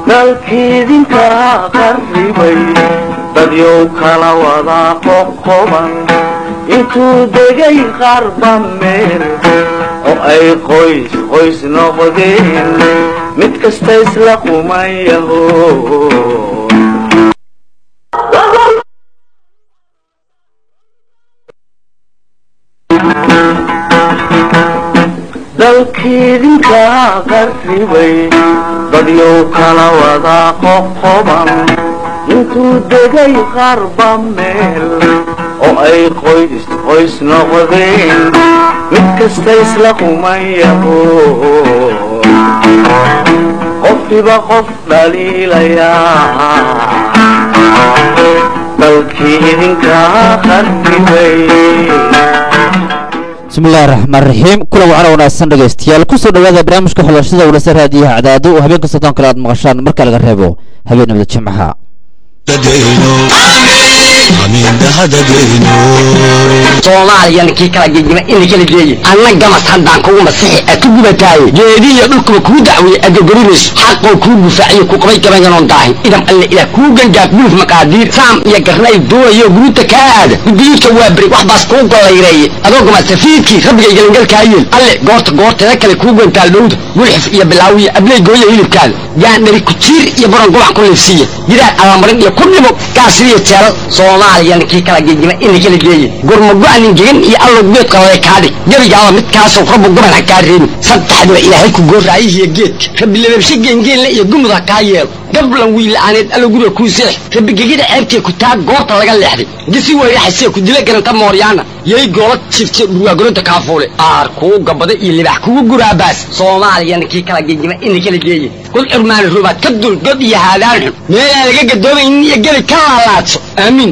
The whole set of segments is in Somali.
dalkiidinka qarribay dadyow kala wada qoqoban intuu degay qarba meel oo ay qoys qoys noqdeen mid kasta isla qumayaho dalkiidinka qarribay dadyow kala wada qoqoban intuu degay qarba meel oo ay qoys qoys noqdeen mid kasta isla qumayaho qofkiba qof dhaliilayaa dalkii idinka qarribay bismillahi raxmaan raxiim kulan wacan wanaagsan dhegaystayaal kusoo dhawaada barnaamijka xulashada walasa raadiyaha cadaado oo habeenka soddon kale aad maqashaan marka laga reebo habeen nabada jimcaha soomaaliya ninkii kala gegima ina kala geeye anna gamas haddaan kugu masixi a ku gubataaye geedihiyo dhulkuba kuu dacweeye agogorinayso xaqoo kuu gufaaciyo ku qabay gabayanoon daahin idam alle ilaah kuu gangaaf buluf maqaadiir saam iyo garnay duulayo guruuta kaa aada gudiyuudka waa beri wax baas kuu gollayreeye adoo gamasafiidkii rabbigay gelangalkaa yeel alle goorta goorteeda kale kuu gantaal dhowda gulxif iyo bilaawiyo abley gooya hilibkaada gaandhari kujiir iyo buran gubac ku liifsiiya jiraan abamarin iyo ku dhimo gaasiriyo jeelal soomaaliya ninkii kala gegima ina kala geeye gurmago-anin gegan iyo allow geed qalale kaadhig gebigaaba midkaasoo rabbu goban ha kaa reebin saddexdiba ilaahay ku gooraayihiyo geedka rabbi lababshe geengeenle iyo gumud ha kaa yeelo gablan wiila'aaneed allo guriga kuu seex rabbi gegida ceebtee ku taa goorta laga leexday gisi weyraxasee ku dila garanta mooryaana yay goola jifte dhurwaagolonta kaafuule aar kuu gabada iyo libax kugu guraabaas soomaaliya ninkii kala gegima ina kala geeye kul curmaani rubaad ka dul god iyo haadaan xun meelaan laga gadoomaynin iyo gebi ka laalaadso aamiin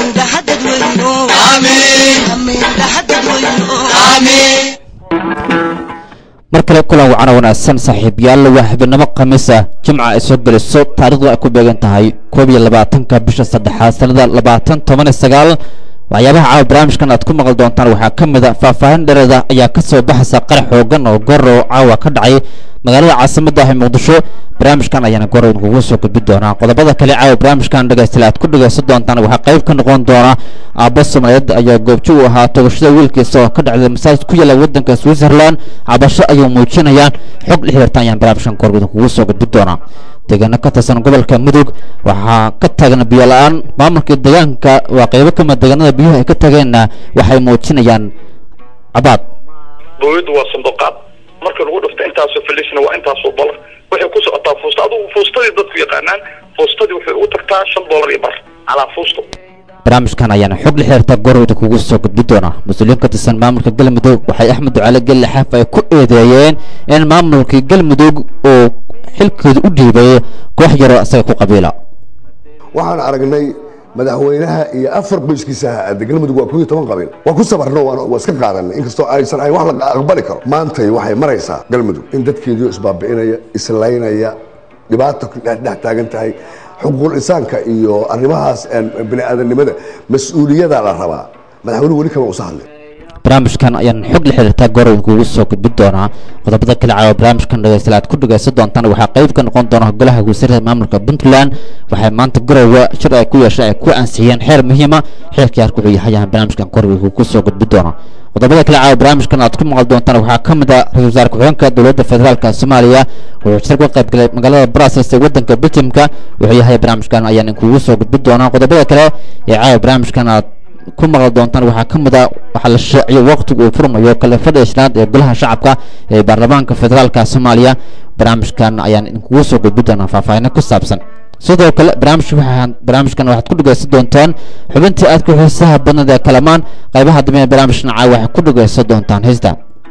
mar kale kulan wacana wanaagsan saaxiibayaal waa habeenimo khamiis ah jimca ay soo geliso taarikhdu ay ku beegan tahay koob iyo labaatanka bisha saddexaad sanada labaatan toban iyo sagaal waxyaabaha caawa barnaamijkan aad ku maqli doontaan waxaa ka mid a faahfaahin dhereeda ayaa ka soo baxaysa qarax xoogan oo goro caawa ka dhacay magaalada caasimada ah ee muqdisho barnaamijkan ayaana goro idinkugu soo gudbi doonaa qodobada kale caawa barnaamijkan dhegaystayaal aad ku dhegaysan doontaan waxaa qayb ka noqon doona aabbo soomaaliyeed ayaa goobjo u ahaa toogashada wiilkiisa oo ka dhacday masaajid ku yaala waddanka switzerland cabasho ayuu muujinayaan xog la xiriirta ayaan barnaamijkan goro idinkugu soo gudbi doonaa deegaano ka tirsan gobolka mudug waxaa ka taagan biyo la-aan maamulka deegaanka waa qaybo kamid deegaanada biyuhu ay ka tageenna waxay muujinayaan cabaad dowladdu waa sanduuqaad marka lagu dhufto intaasoo filisna waa intaasoo dolar waxay ku socotaa fuusta adugu fuustadii dadku yaqaanaan fuustadii waxay ugu tagtaa shan dolar iyo bar calaa fuusto barnaamijkan ayaana xog la xiriirta gorowda kugu soo gudbi doona mas-uuliyiin ka tirsan maamulka galmudug waxay axmed ducaale gelle xaaf ay ku eedeeyeen in maamulkii galmudug uu xilkeedu u dhiibay koox yaroo isaga ku qabiila waxaan aragnay madaxweynaha iyo afar qoyskiisa ahaade galmudug waa kuiyo toban qabiil waa ku sabarno waa iska qaadanay inkastoo aysan ahayn wax la aqbali karo maantay waxay maraysaa galmudug in dadkeediio isbaabi'inaya islaynaya dhibaata dhex taagan tahay xuquuqul insaanka iyo arrimahaas bini aadamnimada mas-uuliyada la rabaa madaxweynuhu weli kama usa hadlin barnaamijkan ayaan xog la xiriirtaa gorow kugu soo gudbi doonaa qodobada kale caawa barnaamijkan dhegeystayaal aad ku dhegeysan doontaan waxaa qayb ka noqon doona golaha wasiirada maamulka puntland waxay maanta garowa shir ay ku yeeshay ay ku ansixiyeen xeer muhiima xeerkii harka wuxuu yahay ayaan barnaamijkan gorow kugu soo gudbi doonaa qodobada kale caawa barnaamijkan aad ku maqli doontaan waxaa ka mid a ra-isul wasaare ku-xigeenka dowladda federaalka soomaaliya wuxuu shir ka qayb galay magaalada brussels ee waddanka belgiumka wuxuu yahay barnaamijkan ayaan kugu soo gudbi doonaa qodobada kale ee caawa barnaamijkan aad ku maqli doontaan waxaa ka mid a waxaa la shaaciyo waqtigu uu furmayo kalefada ishnaad ee golaha shacabka ee baarlamaanka federaalka soomaaliya barnaamijkan ayaan idinkugu soo gudbi doonaa faahfaahino ku saabsan sidoo kale barnaamijka waxaa barnaamijkan waxaad ku dhegeysan doontaan xubintii aadka xiisaha badnad ee kalamaan qaybaha dambe ee barnaamijkan caawa waxaad ku dhegeysan doontaan heesta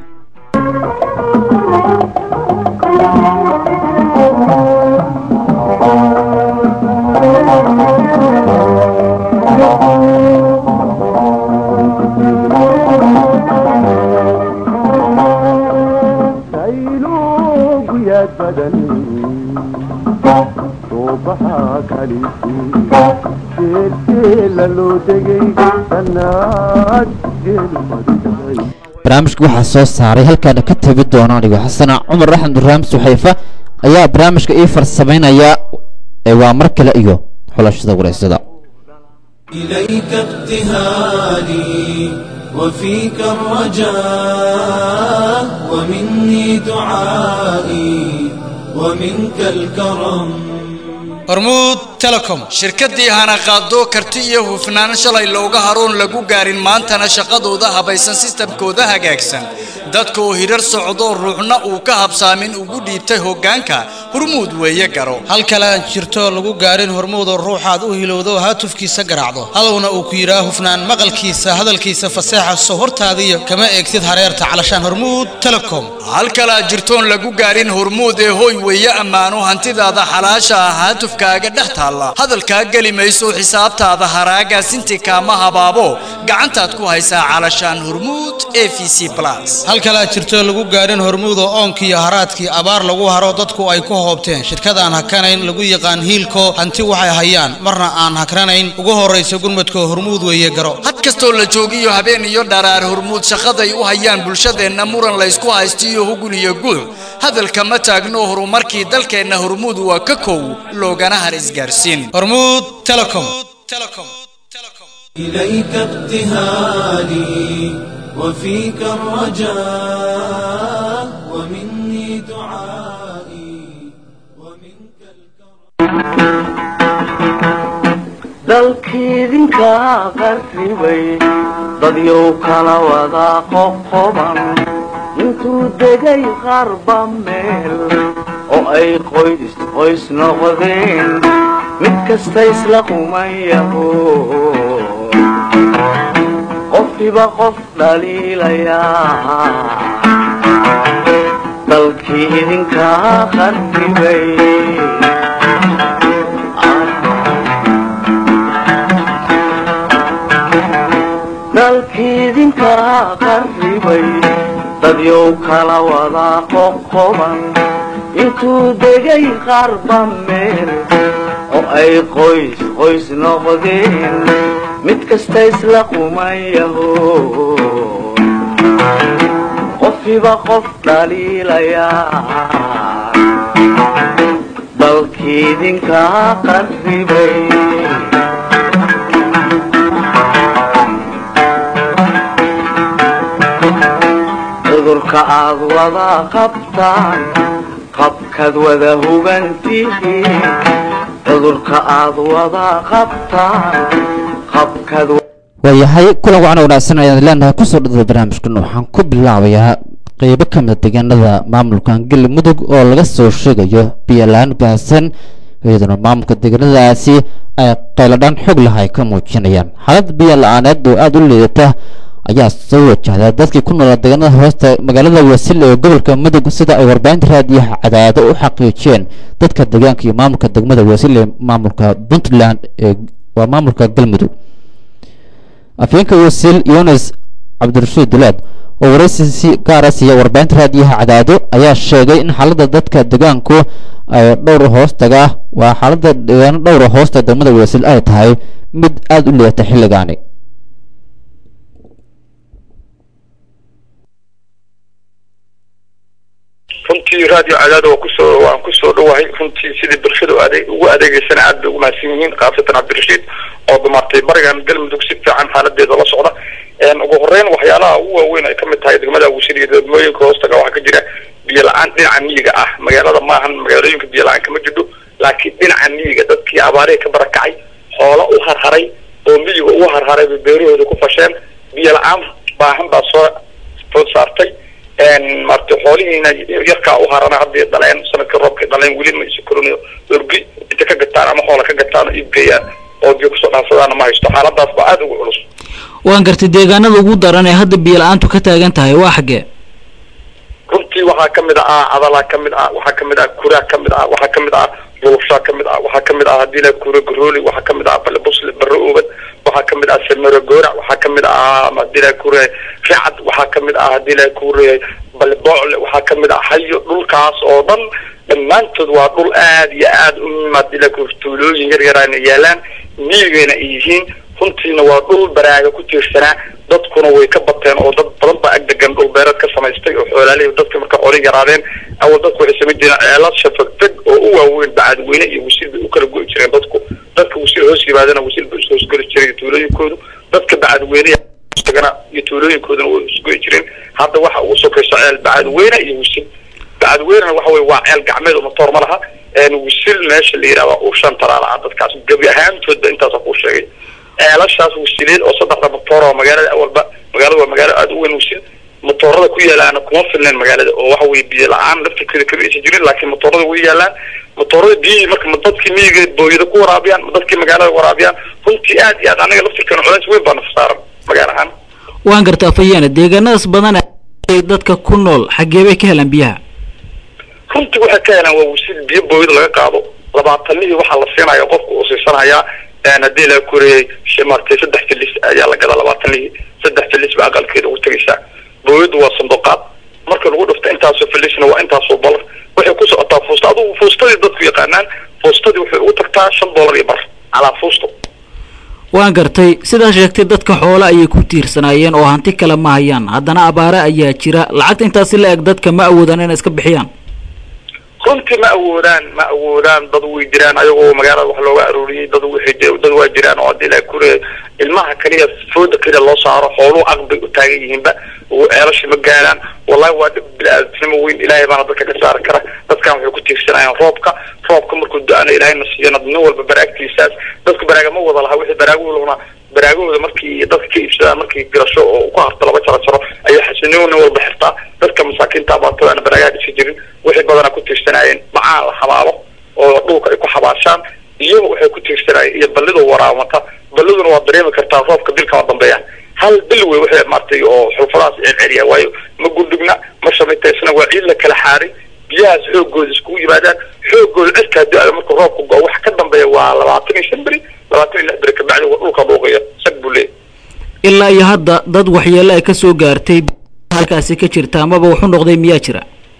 barnaamijka waxaa soo saaray halkaana ka tegi doona anigo xasana cumar axmed ibraahim suxayfa ayaa barnaamijka ii farsamaynaya ee waa mar kale iyo xulashada wareysada إليك ابتهالي وفيك الرجاء ومني دعائي ومنك الكرم hormuud telecom shirkaddii hana qaado karti iyo hufnaan shalay looga haroon lagu gaarin maantana shaqadooda habaysan sistamkooda hagaagsan dadka oo hirar socdo ruuxna uu ka habsaamin ugu dhiibtay hoggaanka hormuud weeye garo hal kale aan jirto lagu gaarin hormuudoo ruuxaad u hilowdo haatufkiisa garaacdo hadowna uu ku yidhaa hufnaan maqalkiisa hadalkiisa faseexa soo hortaadiyo kama eegtid hareerta calashaan hormuud telecom hal kale aad jirtoon lagu gaarin hormuud ee hoy weeye ammaano hantidaada xalaasha ah haatufkaaga dhex taalla hadalkaa geli mayso xisaabtaada haraagaasinti kaama habaabo gacantaad ku haysaa calashaan hormuud e v c plus hal kale aad jirto lagu gaarin hormuud oo oonkiiyo haraadkii abaar lagu haro dadku ay ku hoobteen shirkadaan hakanayn lagu yaqaan hiilko hanti waxay hayaan marna aan hakranayn ugu horraysa gurmadka hormuud weeye garo had kastoo la joogiyo habeen iyo dharaar hormuud shaqaday u hayaan bulshadeenna muran laysku haysto iyo hugun iyo guuc hadalka ma taagno horumarkii dalkeenna hormuud waa ka kow loogana har isgaarsiin hormuud telecom إليك ابتهالي وفيك الرجاء ومني دعائي ومنك dalkiidinka qarribay dadyow kala wada qoqoban intuu degay qarba meel oo ay qoys qoys noqdeen mid kasta isla qumayaho qofkiba qof dhaliilayaa dalkii idinka qarribay dalkiidinka qarribay dadyow kala wada qoqoban intuu degay qarba meel oo ay qoys qoys noqdeen mid kasta isla qumayaho qofkiba qof dhaliilayaa dalkiidinka qarribay cudurka aad wada qabtaan qabkaad wada hugantihiin cudurka aad wada qabtaan qabkaad waayahay kulan wacan wanaagsan ayaan leenahay kusoo dhada barnaamijkan waxaan ku bilaabayaa qeybo ka mida deegaanada maamulkan galmudug oo laga soo sheegayo biyolaan baahsan iyaduna maamulka deegaanadaasi ay qayladhaan xog lah ay ka muujinayaan xaalad biyo la-aaneed oo aada u liidata ayaa soo wajahda dadkii ku noolaa deegaanada hoosta magaalada wasile ee gobolka mudug sida ay warbaahinta raadiyaha cadaado u xaqiijiyeen dadka deegaanka iyo maamulka degmada wasile ee maamulka puntland ee waa maamulka galmudug afyeenka wasiil yunis cabdirashiid dulaad oo waraysi si gaara siiya warbaahinta raadiyaha cadaado ayaa sheegay in xaaladda dadka deegaanku ay dhowr hoostaga waa xaaladda deegaano dhowra hoosta degmada wasiil ay tahay mid aada u liidata xilligaani runtii radio cadaada waa kusoo waan kusoo dhawahay runtii sidii bulshada u adeeg ugu adeegeysana aad bay ugu mahadsan yihiin khaasatan cabdirashiid oo dumaartay barigan galmudug si fiican xaaladeeda la socda ugu horeyn waxyaalaha ugu waaweyn ay kamid tahay degmada wasiir iyo degmooyinka hoostaga waxaa ka jira biyo la-aan dhinaca miyiga ah magaalada maahan magaalooyinka biyo la-aan kama jidho laakiin dhinaca miyiga dadkii abaarihii ka barakacay xoolo u harharay oo miyiga ugu harharay bay beerahooda ku fasheen biyo la-aan baahan baa soo soo saartay maarata xoolihiina yarkaa u harana hadday dhaleen sanadkii roobkay dhaleen weli ma isukorin orgi inta ka gataan ama xoola ka gataan oo iibgeeyaan oo biyo kusoo dhaansadaana ma haysto xaaladaas baa aada ugu culus waan gartay deegaanada ugu daran ee hadda biyo la-aantu ka taagan tahay waa xaggee runtii waxaa kamid ah cadalaa kamid ah waxaa kamid ah kuraa kamid ah waxaa kamid ah lulushaa kamid ah waxaa kamid ah hadii la kura garooli waxaa kamid ah balebusle barre oobad waxaa kamid ah samero goorac waxaa kamid ah hadii la kure ricad waxaa kamid ah hadii la kure baleboocle waxaa kamid ah hayo dhulkaas oo dhan dhammaantood waa dhul aad iyo aad u muhiim hadii la kure tuulooyin yar yarana yaalaan miyigayna ay yihiin runtiina waa dhul baraaga ku tiirsanaa dadkuna way ka bateen oo dad badan baa ag degan dhul beereed ka samaystay oo xoolaalihi dadka marka xoolihii yaraadeen awal dadku waxay samayn jireen ceelasha fegfeg oo u waaweyn bacadweyne iyo wasiil bay u kala go'i jireen dadku dadka wasiil hoos yimaadana wasiil bay ishoosgeli jiray tuulooyinkoodu dadka bacadweyne isagana iyo tuulooyinkooduna way isgo'i jireen hadda waxa ugu sokayso ceel bacadweyne iyo wasiil bacadweynena waxa weye waa ceel gacmeed oo matoor ma laha wisil meesha la yidhahda uu shan talaalaha dadkaas gebi ahaantoodba intaasa kuu sheegay ceelashaas wasiileed oo saddexda matoor oo magaalada awalba magaalada waa magaalo aada u weyn wisil matoorada ku yaalaana kuma filneen magaalada oo waxa weye biyo la-aan laftirkeeda kama aysan jirin laakiin matoorada way yaalaan matoorada biyihii marka ma dadkii miyiga booyada ku waraabiyaan ma dadkii magaalada waraabiyaan runtii aad iyo aad anaga laftirkeena culays weyn baa nafsaaran magaalo ahaan waan gartaa fayaana deegaanadaas badan ee dadka ku nool xaggee bay ka helaan biyaha runtii waxay ka helaan waa wasiil biyo booyada laga qaado labaatanihii waxaa la siinaya qofka uu siisanayaa haddii la koreyey martay saddex filis ayaa la gadaa labaatanihii saddex filis ba aqalkeeda ugu tegaysaa booyadu waa sanduuqaad marka lagu dhufto intaasoo filisna waa intaasoo balar waxay ku socotaa fuusta adugu fuustadii dadku yaqaanaan fuustadii waxay ugu tagtaa shan doolar iyo bar calaa fuusto waan gartay sidaa sheegtay dadka xoole ayay ku tiirsanaayeen oo hanti kale ma hayaan haddana abaare ayaa jira lacagta intaasi la eg dadka ma awoodaan inay iska bixiyaan runtii ma awoodaan ma awoodaan dad way jiraan ayagoo magaalada wax looga arooriyey dad waxay dad waa jiraan oo hadii la kure ilmaha kaliya fooda kaliya loo saaro xooluhu aqbay u taagan yihiinba oo ceelasha ma gaaraan wallahi waa dhib bili-aadnimo weyn ilaahay baana dadka ka saari kara dadkan waxay ku tiirsanayaan roobka roobka markuu da-ana ilaahayna siiyana nin walba baraagtiisaas dadku baraaga ma wada laha wixii baraagahuna baraagahooda markii dadka ka iibsadaan markii garasho oo ku harto laba jaro jaro ayaa xasinimo nin walba xirtaa dadka masaakiinta abaatadaana baraagaha dhisi jirin wixii badana ku tiirsanaayeen macaan la xabaalo oo dhulka ay ku xabaashaan iyo waxay ku tiirsanaayeen iyo ballidoo waraamata balliduna waa dareemi kartaa roobka bil kama dambeeya hal bil wey waxay maartay oo xulfadahaas celceliya waayo ma gundhigna ma shamaytaysna waa ciid la kala xaaray biyahaas xoogooda iskugu yimaadaan xoogooda cidkaa da-da marka roobka go waxa ka dambeeya waa labaatan iyo shan beri labaatan iyo lix beri kabacdi waa dhulka dhuuqaya sag buu leeyahy ilaa iyo hadda dad waxyeelo ay ka soo gaartay halkaasi ka jirta amaba wuxu noqday miyaa jira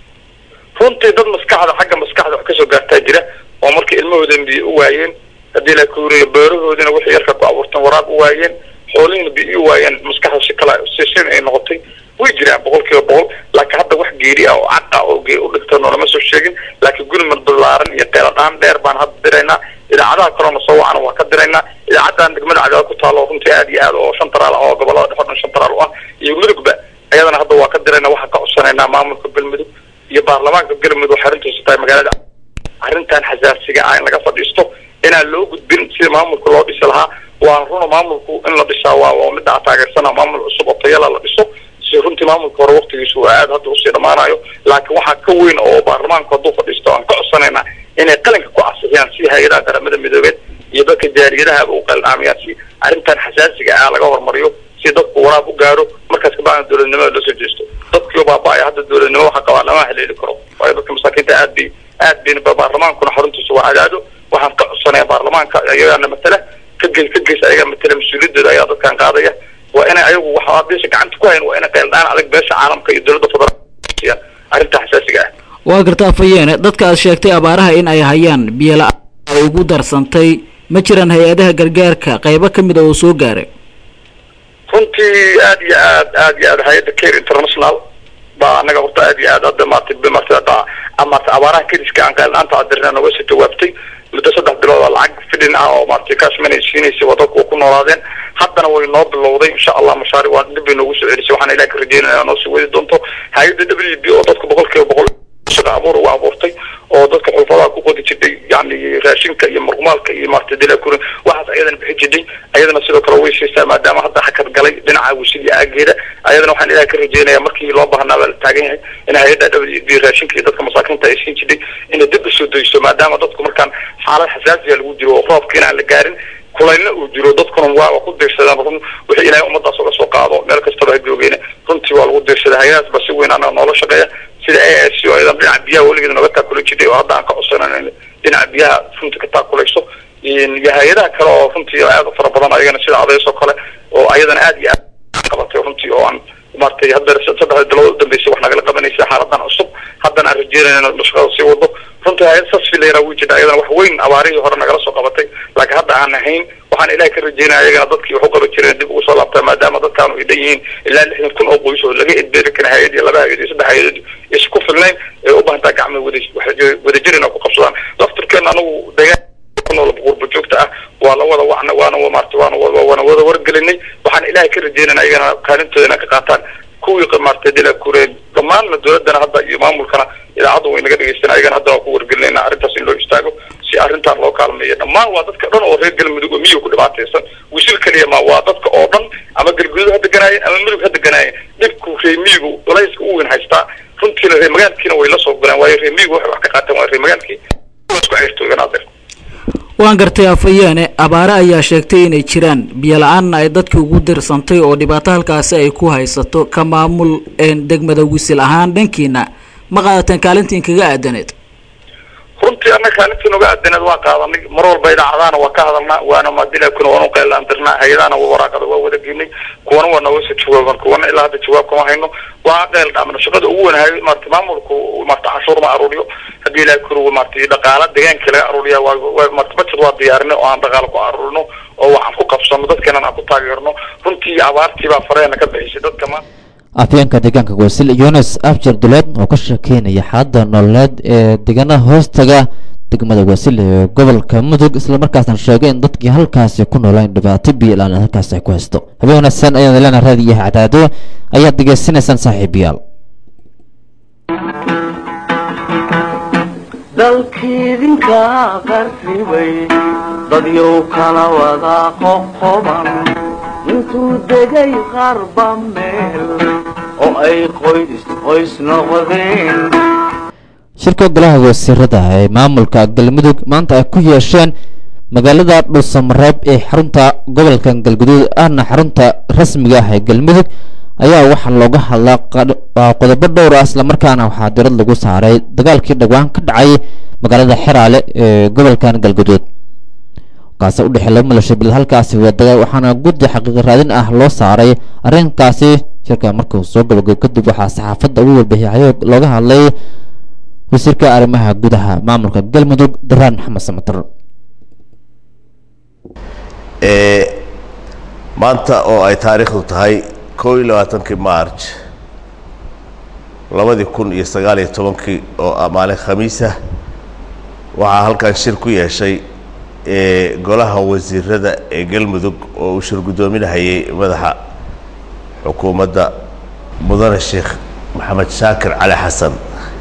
runtii dad maskaxda xagga maskaxda wax kasoo gaartaa jira oo markii ilmahoodan biyo u waayeen haddii la kuuriyo beerahoodina wixii yarka ku abuurteen waraab u waayeen xoolihiina biyo u waayeen maskaxda si kala si sin ay noqotay way jiraan boqol kiiba boqol laakiin hadda wax geeri ah oo cad ah oo gee u dhigta noolama soo sheegin laakiin gurmad ballaaran iyo qeeladhaan dheer baan hadda diraynaa idaacadaha kaleona soo wacana waa ka diraynaa idaacadan degmada cadaad ku taalo runtii aad iyo aad oo shan taraal ah oo gobolada dhexe o dhan shan taraal u ah iyo mudugba ayadana hadda waa ka diraynaa waxaan ka codsanaynaa maamulka galmudug iyo baarlamaanka galmudug waxay arrintiisu tahay magaalada arrintan xasaasiga ah in laga fadhiisto inaan loo gudbin sida maamulka loo dhisi lahaa waan runa maamulku in la dhisaa waa waa midda aan taageersana maamul cusub oo tayala la dhiso si runtii maamulka hore waqtigiisu waa aad hadda usii dhammaanayo laakiin waxaa ka weyn oo baarlamaanku hadduu fadhiisto aan ka codsanaynaa inay qalinka ku casixiyaan si hay-adaha qaramada midoobeed iyo dadka jaariyadahaba u qalinaamiyaan si arrintan xasaasiga ah laga hormariyo si dadku waraab u gaaro markaas kabacdan dowladnimada loo soo jeesto dadkii baaba-ay hadda dowladnimo waxa qabaa lama haleeli karo waayo dadka masaakiinta aad bay aad bayna baarlamaankuna xaruntiisa waa cadaado waxaan ka codsanaya baarlamaanka ayagaana matala ka geys ka geys ayagaa matala mas-uuliyadooda ayaa dadkan qaadaya waa inay ayagu waxa beesha gacanta ku hayn waa inay qeeldhaan adag beesha caalamka iyo dowladda federaalka arrinta xasaasiga ah waa gartaa fayeene dadka aad sheegtay abaaraha in ay hayaan biyo la-aan ay ugu darsantay ma jiraan hay-adaha gargaarka qaybo ka mid a oo soo gaaray runtii aad iyo aad aad iyo aad hay-adda care international baa anaga horta aad iyo aad hadda maartay maartay hadda maartay abaaraha kediska aan qeeldhaanta adirna nooga soo jawaabtay muddo saddex bilood oo lacag fidin ah oo maartay kaashmanay siinaysay waa dadku ku noolaadeen haddana way noo bilowday insha allah mashaari waa dib bay noogu soo celisay waxaan ilaah ka rajeynaya noo sii wadi doonto hay-adda w b oo dadka boqol kiiba boqol shaqa abuur uga abuurtay oo dadka xulfadaha ku qodi jirtay yani raashinka iyo murqumaalka iyo maartay dilakuri waxaas ayadana bixi jirtay ayadana sidoo kale way siisaa maadaama hadda xakad galay dhinaca wisil iyo aageeda ayadana waxaan ilaah ka rajeynaya markii loo baahnaa baa la taagan yahay in hay-adda w b raashinka iyo dadka masaakiinta ay siin jirtay inay dib usoo dayso maadaama dadku markaan xaalad xasaasiya lagu jiro oo roobka inaan la gaarin kulaylna uu jiro dadkuna waa ku diirsadaan run wixii ilaahay ummadaas uga soo qaado meel kastaba ha joogeen runtii waa lagu diirsaday hay-adaas ba si weyn anaga noola shaqeeya sida a s o ayadan dhinaca biyaha weligeeda nooga taakula jirtay oo hadda aan ka codsanan dhinaca biyaha runtii ka taakulayso iyo hay-adaha kale oo runtii aad u fara badan ayagana sida adeys oo kale oo ayadana aad iyo aad qabatay runtii oo aan maartay hadda saddexda bilood u dambeysay wax nagala qabanaysa xaaladan cusub haddana aan rajeynayna in shaqada sii wado runtii hay-ad sasfi la yaraa wii jirta ayadana wax weyn abaarihii hore nagala soo qabatay laakiin hadda aan ahayn waxaan ilahay ka rajeynaya ayagana dadkii wax u qaban jireen dib ugu soo laabtaa maadaama dadkaanu ay dhan yihiin ilaa lixdan kun oo qoys oo laga edbeeri kara hay-ad iyo laba hay-ad iyo saddex hay-ad isku filnayn ee u baahantaa gacma wada wadajir inay ku qabsadaan laftirkeena anagu deegaan kunool qurba joogta ah waa la wada wacna waana maarta waana waana wada wargelinay waxaan ilahay ka rajeynana ayagana kaalintooda inay ka qaataan kuwii maarta dila kureen dhammaanna dowladana hadda iyo maamulkana idaacadda way naga dhegeysan ayagana hadda waan ku wargelinayna arrintaas in loo istaago si arrintaan loo kaalmeeyo dhammaan waa dadka dhan oo reer galmudug oo miyiga ku dhibaataysan wisil keliya ma waa dadka oo dhan ama galguduud ha deganaayeen ama mudug ha deganaayeen dhibku reer miyigu culayska u weyn haystaa runtiina reer magaalkiina way la soo galeen waayo reer miyigu waxay wax ka qaateen waa reer magaalkii isku ceyrtoogan adeer waan gartay afayeene abaare ayaa sheegtay inay jiraan biyo la-aanna ay dadkii ugu dirsantay oo dhibaato halkaasi ay ku haysato ka maamul degmada wisil ahaan dhankiina ma qaadateen kaalintiin kaga aadaneed runtii annaga kaalintii noga aadaneed waa qaadanay mar walba idaacadaana waa ka hadalnaa waana maadilakuna waanu qeelaandirnaa hay-adaana waraaqada waa wada geynay kuwana waa nooga soo jawaaban kuwana ilaa hadda jawaab kama hayno waa qeyl dhaamna shaqada ugu wanahay maarata maamulku maarata canshuur ma aruuriyo haddii ilahay kuru maarata dhaqaala deegaanka laga aruuriya waa maarata budget waa diyaarinay oo aan dhaqaala ku aruurino oo waxaan ku qabsano dadkeenan aan ku taageerno runtii abaartii baa fareena ka bixisay dadka maanta afyeenka deegaanka wasil yunis afjar duleed oo ka sheekeynaya xaaladda nololeed ee deegaanada hoostaga degmada wasil ee gobolka mudug islamarkaasna sheegay in dadkii halkaasi ku noolaan dhibaato biyo la-aan halkaasi ay ku haysto habeen wanaagsan ayaan leena raadiyaha cadaado ayaad degeysanaysaan saaxiibayaal dalkiidinka qarribay dadyow kala wada qoqoban intuu degay qarba meel oo ay qoys qoys noqdeen shirka golaha wasiirada ee maamulka galmudug maanta ay ku yeesheen magaalada dhuusamareeb ee xarunta gobolka galguduud ahna xarunta rasmiga ah ee galmudug ayaa waxaa looga hadlaa qodobo dhowr ah islamarkaana waxaa dirad lagu saaray dagaalkii dhawaan ka dhacay magaalada xeraale ee gobolkan galguduud kaasi udhexey laba maleesho bilad halkaasi wadaga waxaana guddi xaqiiqi raadin ah loo saaray arrinkaasi shirka markuu soo gabagabo kadib waxaa saxaafadda ugu warbixiyay looga hadlay wasiirka arrimaha gudaha maamulka galmudug daraan maxamed samatar maanta oo ay taariikhdu tahay koo iyo labaatankii march labadii kun iyo sagaal iyo tobankii oo ah maalin khamiisa waxaa halkan shir ku yeeshay golaha wasiirada ee galmudug oo uu shir guddoominahayay madaxa xukuumadda mudane sheekh maxamed shaakir cali xasan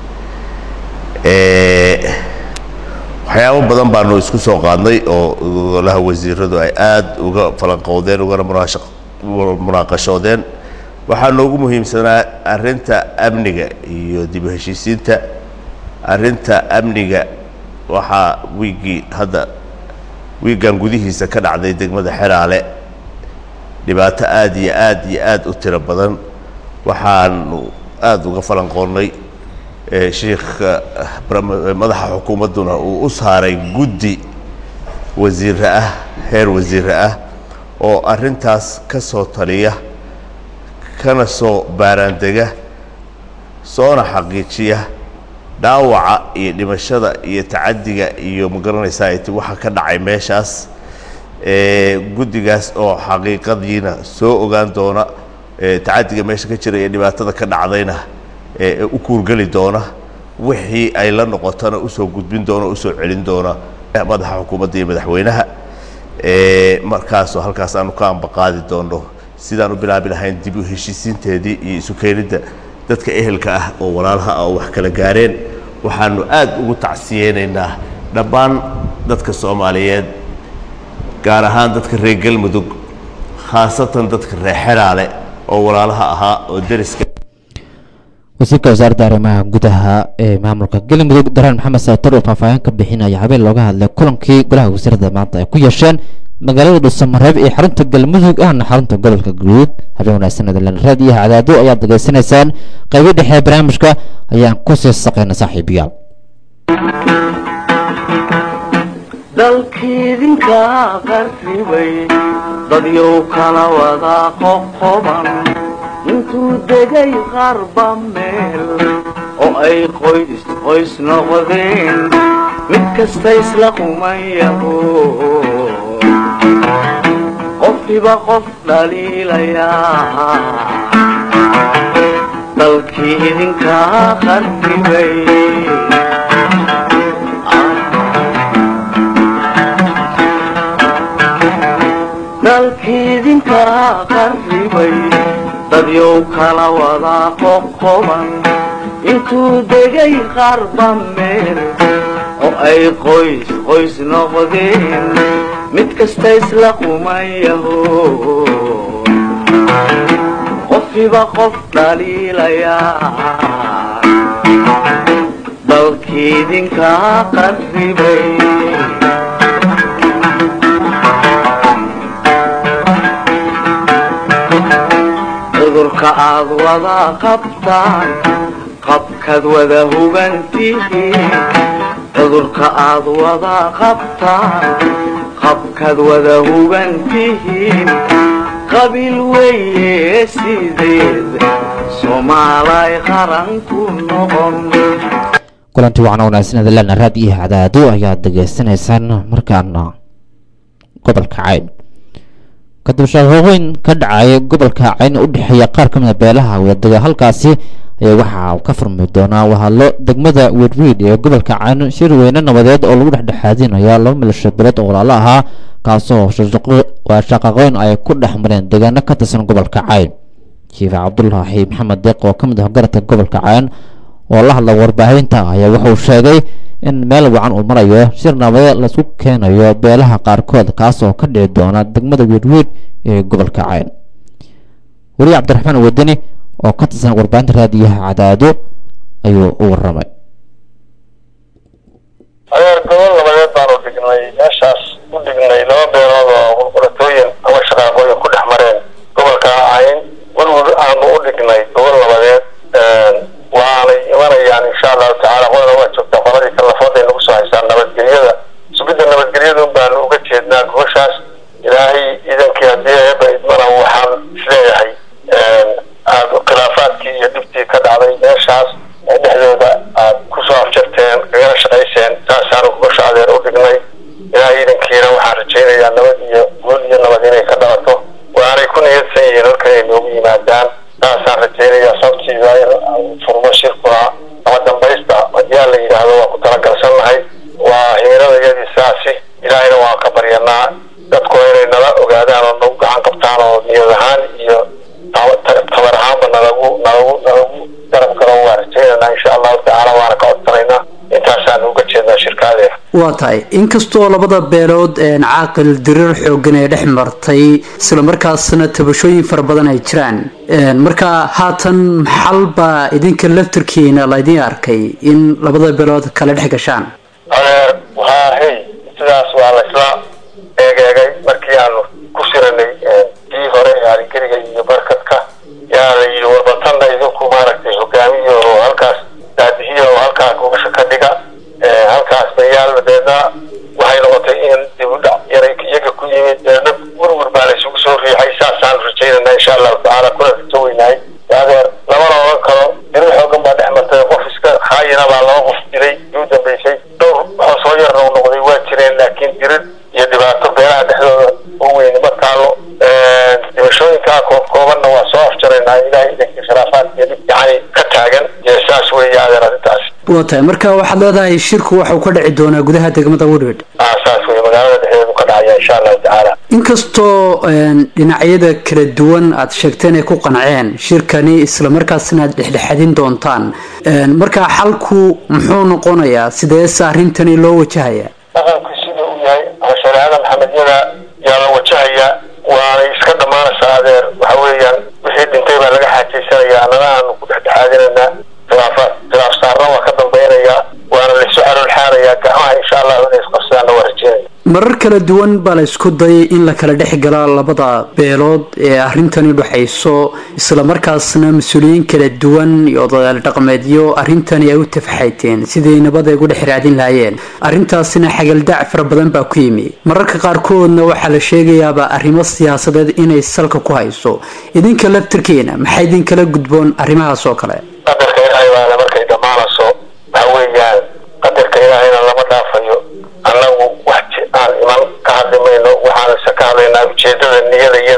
waxyaabo badan baanu isku soo qaadnay oo golaha wasiiradu ay aada uga falanqowdeen ugana munaashaq munaaqashoodeen waxaa noogu muhiimsanaa arrinta amniga iyo dib u heshiisiinta arrinta amniga waxaa wiiggii hadda wiiggan gudihiisa ka dhacday degmada xeraale dhibaato aada iyo aad iyo aad u tiro badan waxaanu aada uga falanqoonnay sheikha madaxa xukuumadduna uu u saaray guddi wasiire ah heer wasiire ah oo arrintaas ka soo taliya kana soo baaraandega soona xaqiijiya dhaawaca iyo dhimashada iyo tacaddiga iyo magaranaysaa it waxa ka dhacay meeshaas guddigaas oo xaqiiqadiina soo ogaan doona tacaddiga meesha ka jira iyo dhibaatada ka dhacdayna u kuurgeli doona wixii ay la noqotona usoo gudbin doona usoo celin doona madaxa xukuumadda iyo madaxweynaha markaasoo halkaas aanu ka ambaqaadi doono sidaan u bilaabi lahayn dib u heshiisiinteedii iyo isu keenidda dadka ehelka ah oo walaalaha ah oo wax kala gaareen waxaanu aad ugu tacsiyeynaynaa dhammaan dadka soomaaliyeed gaar ahaan dadka reer galmudug khaasatan dadka reer xeraale oo walaalaha ahaa oo deriska wasiirka wasaaradda arrimaha gudaha ee maamulka galmudug daraan maxamed saatar oo faahfaahin ka bixinaya habeen looga hadlay kulankii golaha wasiirada maanta ay ku yeesheen magaalada dhuusamareeb ee xarunta galmudug ahna xarunta gobolka galguduud habeen wanaagsan adalan raadiyaha cadaado ayaad degeysanaysaan qaybo dhexe barnaamijka ayaan ku sii saqayna saaxiibayaal dalkiidinka qarribay dadyow kala wada qoqoban intuu degay qarba meel oo ay qoys qoys noqdeen mid kasta isla qumayaho qofkiiba qof dhaliilayaa dalkii idinkaa qarribay dalkii idinkaa qarribay dadyow kala wadaa qoqoban intuu degay qarba meel oo ay qoys qoys noqdeen mid kasta isla qumayaho qofkiiba qof dhaliilayaa dalkii idinkaa qarribay cudurka aad wada qabtaan qabkaad wada hubantihiin cudurka aad wada qabtaan qabkaad wada hubantihiin qabiil weeye sideed soomaalay qaran ku noqon kulanti waxaana wanaagsan adalana raad iyo cadaado ayaad degeysanaysaan markaana gobolka cayn kadib shaqooyin ka dhacaya gobolka cayn u dhexeeya qaar ka mida beelaha wadadega halkaasi ayaa waxaa ka furmi doonaa wahadlo degmada wedwiid ee gobolka cayn shir weyne nabadeed oo lagu dhexdhexaadinaya laba milasho beeleed oo walaalo ahaa kaasoo waa shaqaqooyn ay ku dhex mareen deegaano ka tirsan gobolka cayn jiif cabdulaahi maxamed deeq oo ka mid ah garadka gobolka cayn oo la hadla warbaahinta ayaa wuxuu sheegay in meel wacan uu marayo shir nabadeed laisku keenayo beelaha qaarkood kaasoo ka dhici doona degmada weedweed ee gobolka cayn weli cabdiraxmaan wadani oo ka tirsan warbaahinta raadiyaha cadaado ayuu u waramay adeer gobol nabadeed baanu dhignay meeshaas u dhignay laba beelood oo qurquratooyin ama shaqaaqooyin ku dhex mareen gobolka cayn werwer aanu u dhignay gobol nabadeed waanay imanayaan insha allahu tacaala qolana waa joogtaa qoladii kalafooday nagu soo haysaan nabadgelyada sugidda nabadgelyada baanu uga jeednaa gobashaas ilaahay iidankii haddii eeba idmana waxaan isleeyahay aad khilaafaadkii iyo dhibtii ka dhacday meeshaas dhexdooda aad kusoo afjarteen kagana shaqayseen saasaanu gobasha adeer u dhignay ilaahay iidankiina waxaan rajaynayaa nabad iyo guul iyo nabad inay ka dhalato waanay ku niyadsan yihiin halkan ay noogu yimaadaan saasaan rajaynayaa sababtiisa in furmo shirkuna ama dambaysta haddii la yidhaahdo waa ku talagalsannahay waa hiiradayadii saasi ilaahayna waan ka baryanaa dadku inay nala ogaadaan oo nagu gacan qabtaan oo niyad ahaan iyo tabar ahaanba nalagu nalagu nalagu garab galo waa rajaynaynaa insha allahu tacaala waana ka codsanaynaa intaasaan uga jeednaa shirkaadeena waa tahay inkastoo labada beelood caaqil diriir xoogan ee dhex martay islamarkaasna tabashooyin fara badan ay jiraan marka haatan maxal baa idinka laftirkiina laydin arkay in labada beelood kala dhex gashaan adeer waa hey sidaas waa la isla eegeegay markii aanu ku shiranay kii hore ee aligeriga iyo barkadka yaa la yidhi warbatanna idinku maaragtay hogaamiyo oo halkaas daadihiya oo halkaas gobasha ka dhiga halkaas bayaal deedna waxay noqotay in dib u dhac yaray iyaga ku yimid deedna werwer baa la isugu soo riixay saasaan rajaynayna insha allahu tacaala kuna rajo weynahay adeer lamana oran karo dirir xoogan baa dhex martay qof iska haayina baa laba qof dilay uu dambeysay dhowr hoosoo yarna u noqday waa jireen laakiin dirir iyo dhibaato beelaha dhexdooda u weyni ma taalo dhimashooyinkaa koob koobanna waa soo afjaraynaa ilahay idankii khilaafaadkiyo dhib yacni ka taagan iyo saas weeye adeer arrintaasi waa tahay marka waxaad leedahay shirku waxuu ka dhici doonaa gudaha degmada woodward ah saas weye magaalada dhexdeedu ka dhacaya insha allahu tacaala inkastoo dhinacyada kala duwan aad sheegteen ay ku qanceen shirkani islamarkaasna aad dhexdhexadin doontaan marka xalku muxuu noqonayaa sideese arrintani loo wajahaya dhaqanku sida uu yahay ama shareecada maxamedyada yaa la wajahaya waanay iska dhammaanaysaa adeer waxa weeyaan wixii dhintay baa laga xaajaysanaya annana aanu ku dhexdhexaadinaynaa khilaafaad khilaaf saarna waa ka dambaynaya waana laysu calool xaarayaa gacmaha insha allahu inay isqabsadaanna waa rajeynaya marar kala duwan baa la isku dayay in la kala dhex gala labada beelood ee arrintani dhexayso islamarkaasna mas-uuliyiin kala duwan iyo odayaal dhaqameedyo arrintani ay u tafaxayteen sidii nabad ay ugu dhex raadin lahaayeen arrintaasina xagaldac fara badan baa ku yimi mararka qaarkoodna waxaa la sheegayaaba arrimo siyaasadeed inay salka ku hayso idinka laftirkiina maxaa idinkala gudboon arrimahaas oo kale qadarka ilaahay baana markay dhammaanayso waxa weeyaan qadarka ilaahayna lama dhaafayo annagu wax aan iman ka hadli mayno waxaanse ka hadlaynaa ujeedada niyada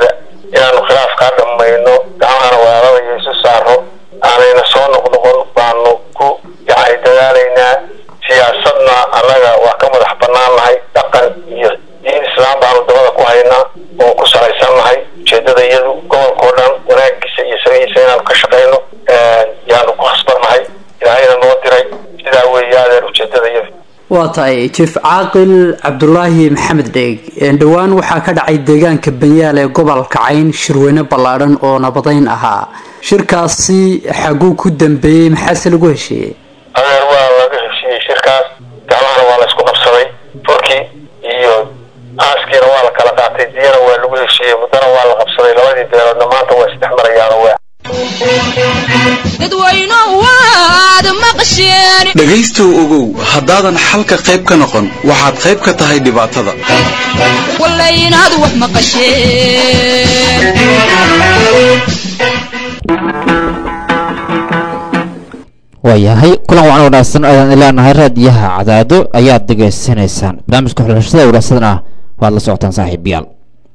tahay jief caaqil cabdulaahi maxamed dheeg dhowaan waxaa ka dhacay deegaanka banyaal ee gobolka cayn shirweyne ballaadhan oo nabadayn ahaa shirkaasi xaguu ku dambeeyey maxaase lagu heshiiyey adeer waa laga heshiiyey shirkaas gacmahana waa la isku qabsaday furkii iyo aaskiina waa la kala qaatay diyana waa lagu heshiiyey muddana waa la qabsaday labadii beeloodna maanta waa isdhex marayaano waa dhegaystow ogow haddaadan xalka qayb ka noqon waxaad qayb ka tahay dhibaatada waayahay kulan wacan wanaagsan ayaan ileenahay raadiyaha cadaado ayaad degeysanaysaan barnaamijka xulashada wanaagsan ah waad la socotaan saaxiibayaal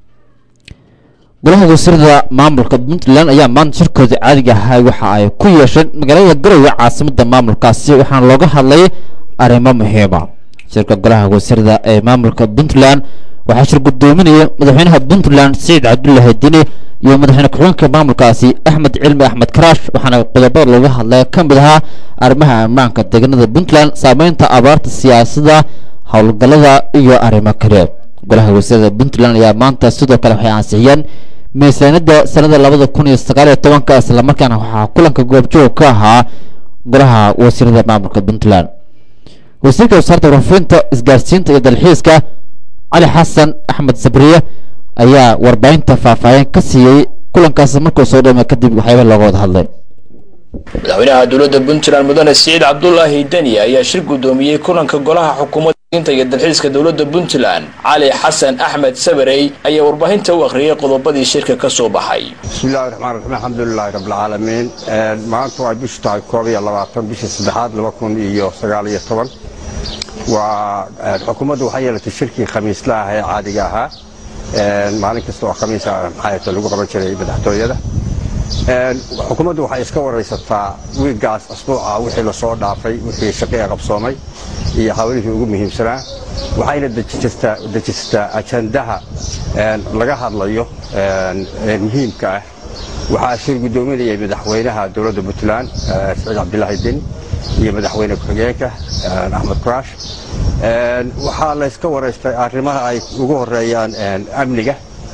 golaha wasiirada maamulka puntland ayaa maanta shirkooda caadiga ahaa waxa ay ku yeesheen magaalada garowe caasimada maamulkaasi waxaana looga hadlay arrimo muhiima shirka golaha wasiirada ee maamulka puntland waxaa shir gudoominaya madaxweynaha puntland siciid cabdullaahi dini iyo madaxweyne ku-xigeenka maamulkaasi axmed cilmi axmed karaash waxaana qodobada looga hadlay ka mid ahaa arrimaha ammaanka deegaanada puntland saameynta abaarta siyaasada howlgallada iyo arrimo kale golaha wasiirada puntland ayaa maanta sidoo kale waxay ansixiyeen miisaaniyadda sanada labada kun iyo sagaal iyo tobanka islamarkaana waxaa kulanka goobjoog ka ahaa golaha wasiirada maamulka puntland wasiirka wasaaradda warfinta isgaarsiinta iyo dalxiiska cali xasan axmed sabriye ayaa warbaahinta faahfaahin ka siiyey kulankaas markuu soo dhamay kadib waxyaaba looga wada hadlay madaxweynaha dowladda puntland mudane siciid cabdulaahi deni ayaa shir gudoomiyey kulanka golaha xukuumadda iyo dalxiiska dowladda puntland cali xasan axmed sabarey ayaa warbaahinta u akhriyay qodobadii shirka ka soo baxay bismillahi raxmaan raxiim alxamdulilaahi rabbilcaalamiin maanta waa bishu tahay koob iyo labaatan bishii saddexaad laba kun iyo sagaal iyo toban waa xukuumaddu waxay yeelatay shirkii khamiisla ah ee caadiga ahaa maalin kasta oo khamiisa maxaayata lagu qaban jiray madaxtooyada xukuumaddu waxay iska waraysataa wiiggaas asbuuca wixii lasoo dhaafay wixii shaqii qabsoomay iyo hawlihii ugu muhiimsanaa waxayna dejisataa ajandaha laga hadlayo ee muhiimka ah waxaa shir gudoominayay madaxweynaha dowladda puntland siciid cabdilaahi deni iyo madaxweyne ku-xigeenka axmed kuraash waxaa layska waraystay arrimaha ay ugu horeeyaan amniga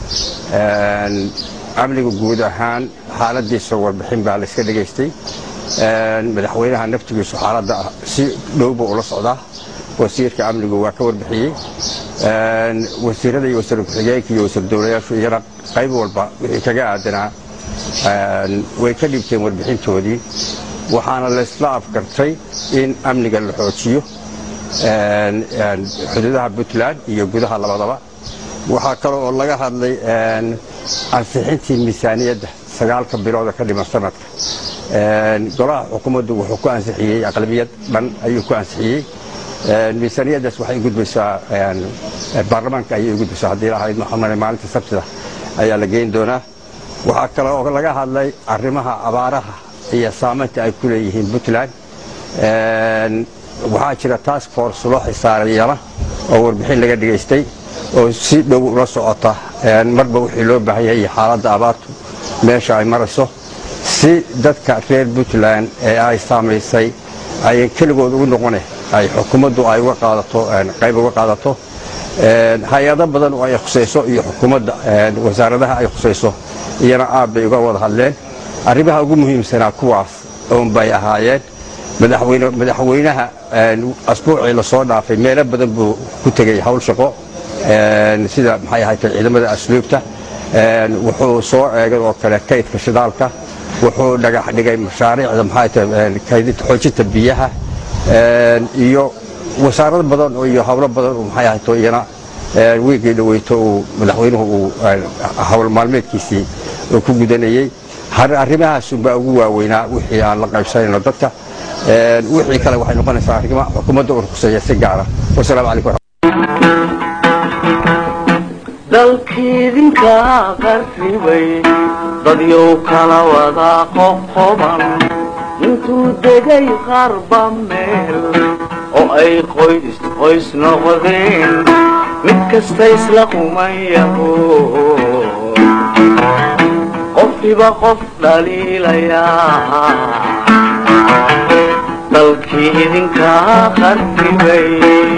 amniga guud ahaan xaaladiisa warbixin baa layska dhegaystay madaxweynaha naftigiisu xaaladda si dhowba ula socdaa wasiirka amnigu waa ka warbixiyey wasiirada iyo wasiir ku-xigeenka iyo wasiir dowlayaashu iyana qayb walba wixii kaga aadanaa way ka dhibteen warbixintoodii waxaana laysla afgartay in amniga la xoojiyo xuduudaha puntland iyo gudaha labadaba waxaa kale oo laga hadlay ansixintii miisaaniyadda sagaalka bilooda ka dhiman sanadka golaha xukuumaddu wuxuu ku ansixiyey aqlabiyad dhan ayuu ku ansixiyey miisaaniyaddaas waxay gudbaysaa baarlamaanka ayay u gudbaysaa haddii lahayd maxamane maalinta sabtida ayaa la geyn doonaa waxaa kale oo laga hadlay arrimaha abaaraha iyo saamaynta ay ku leeyihiin puntland waxaa jira task force loo xisaarayana oo warbixin laga dhigaystay oo si dhow ula socota marba wixii loo baahan yahay iyo xaaladda abaartu meesha ay marayso si dadka reer puntland ee ay saamaysay ayan keligood ugu noqone ay xukuumaddu ay uga qaadato qayb uga qaadato hay-ado badan oo ay khusayso iyo xukuumadda wasaaradaha ay khusayso iyana aad bay uga wada hadleen arrimaha ugu muhiimsanaa kuwaas oon bay ahaayeen madaxweynaha asbuucii lasoo dhaafay meelo badan buu ku tegey hawl shaqo sida maxay ahayd ciidamada asluubta wuxuu soo eegay oo kale kaydka shidaalka wuxuu dhagax dhigay mashaariicda maxay tahay kaydinta xoojinta biyaha iyo wasaarado badan iyo hawlo badan oo maxay ahayd iyana wiigii dhaweyto uu madaxweynuhu uu hawl maalmeedkiisii uu ku gudanayey arrimahaasunbaa ugu waaweynaa wixii aan la qaybsanayno dadka wixii kale waxay noqonaysaa arrimo xukuumadda uu khuseeya si gaara wasalaamu calaykum dalkiidinka qarribay dadyow kala wada qoqoban intuu degay qarba meel oo ay qoys qoys noqdeen mid kasta isla qumayaho qofkiba qof dhaliilayaa dalkii idinkaa qarribay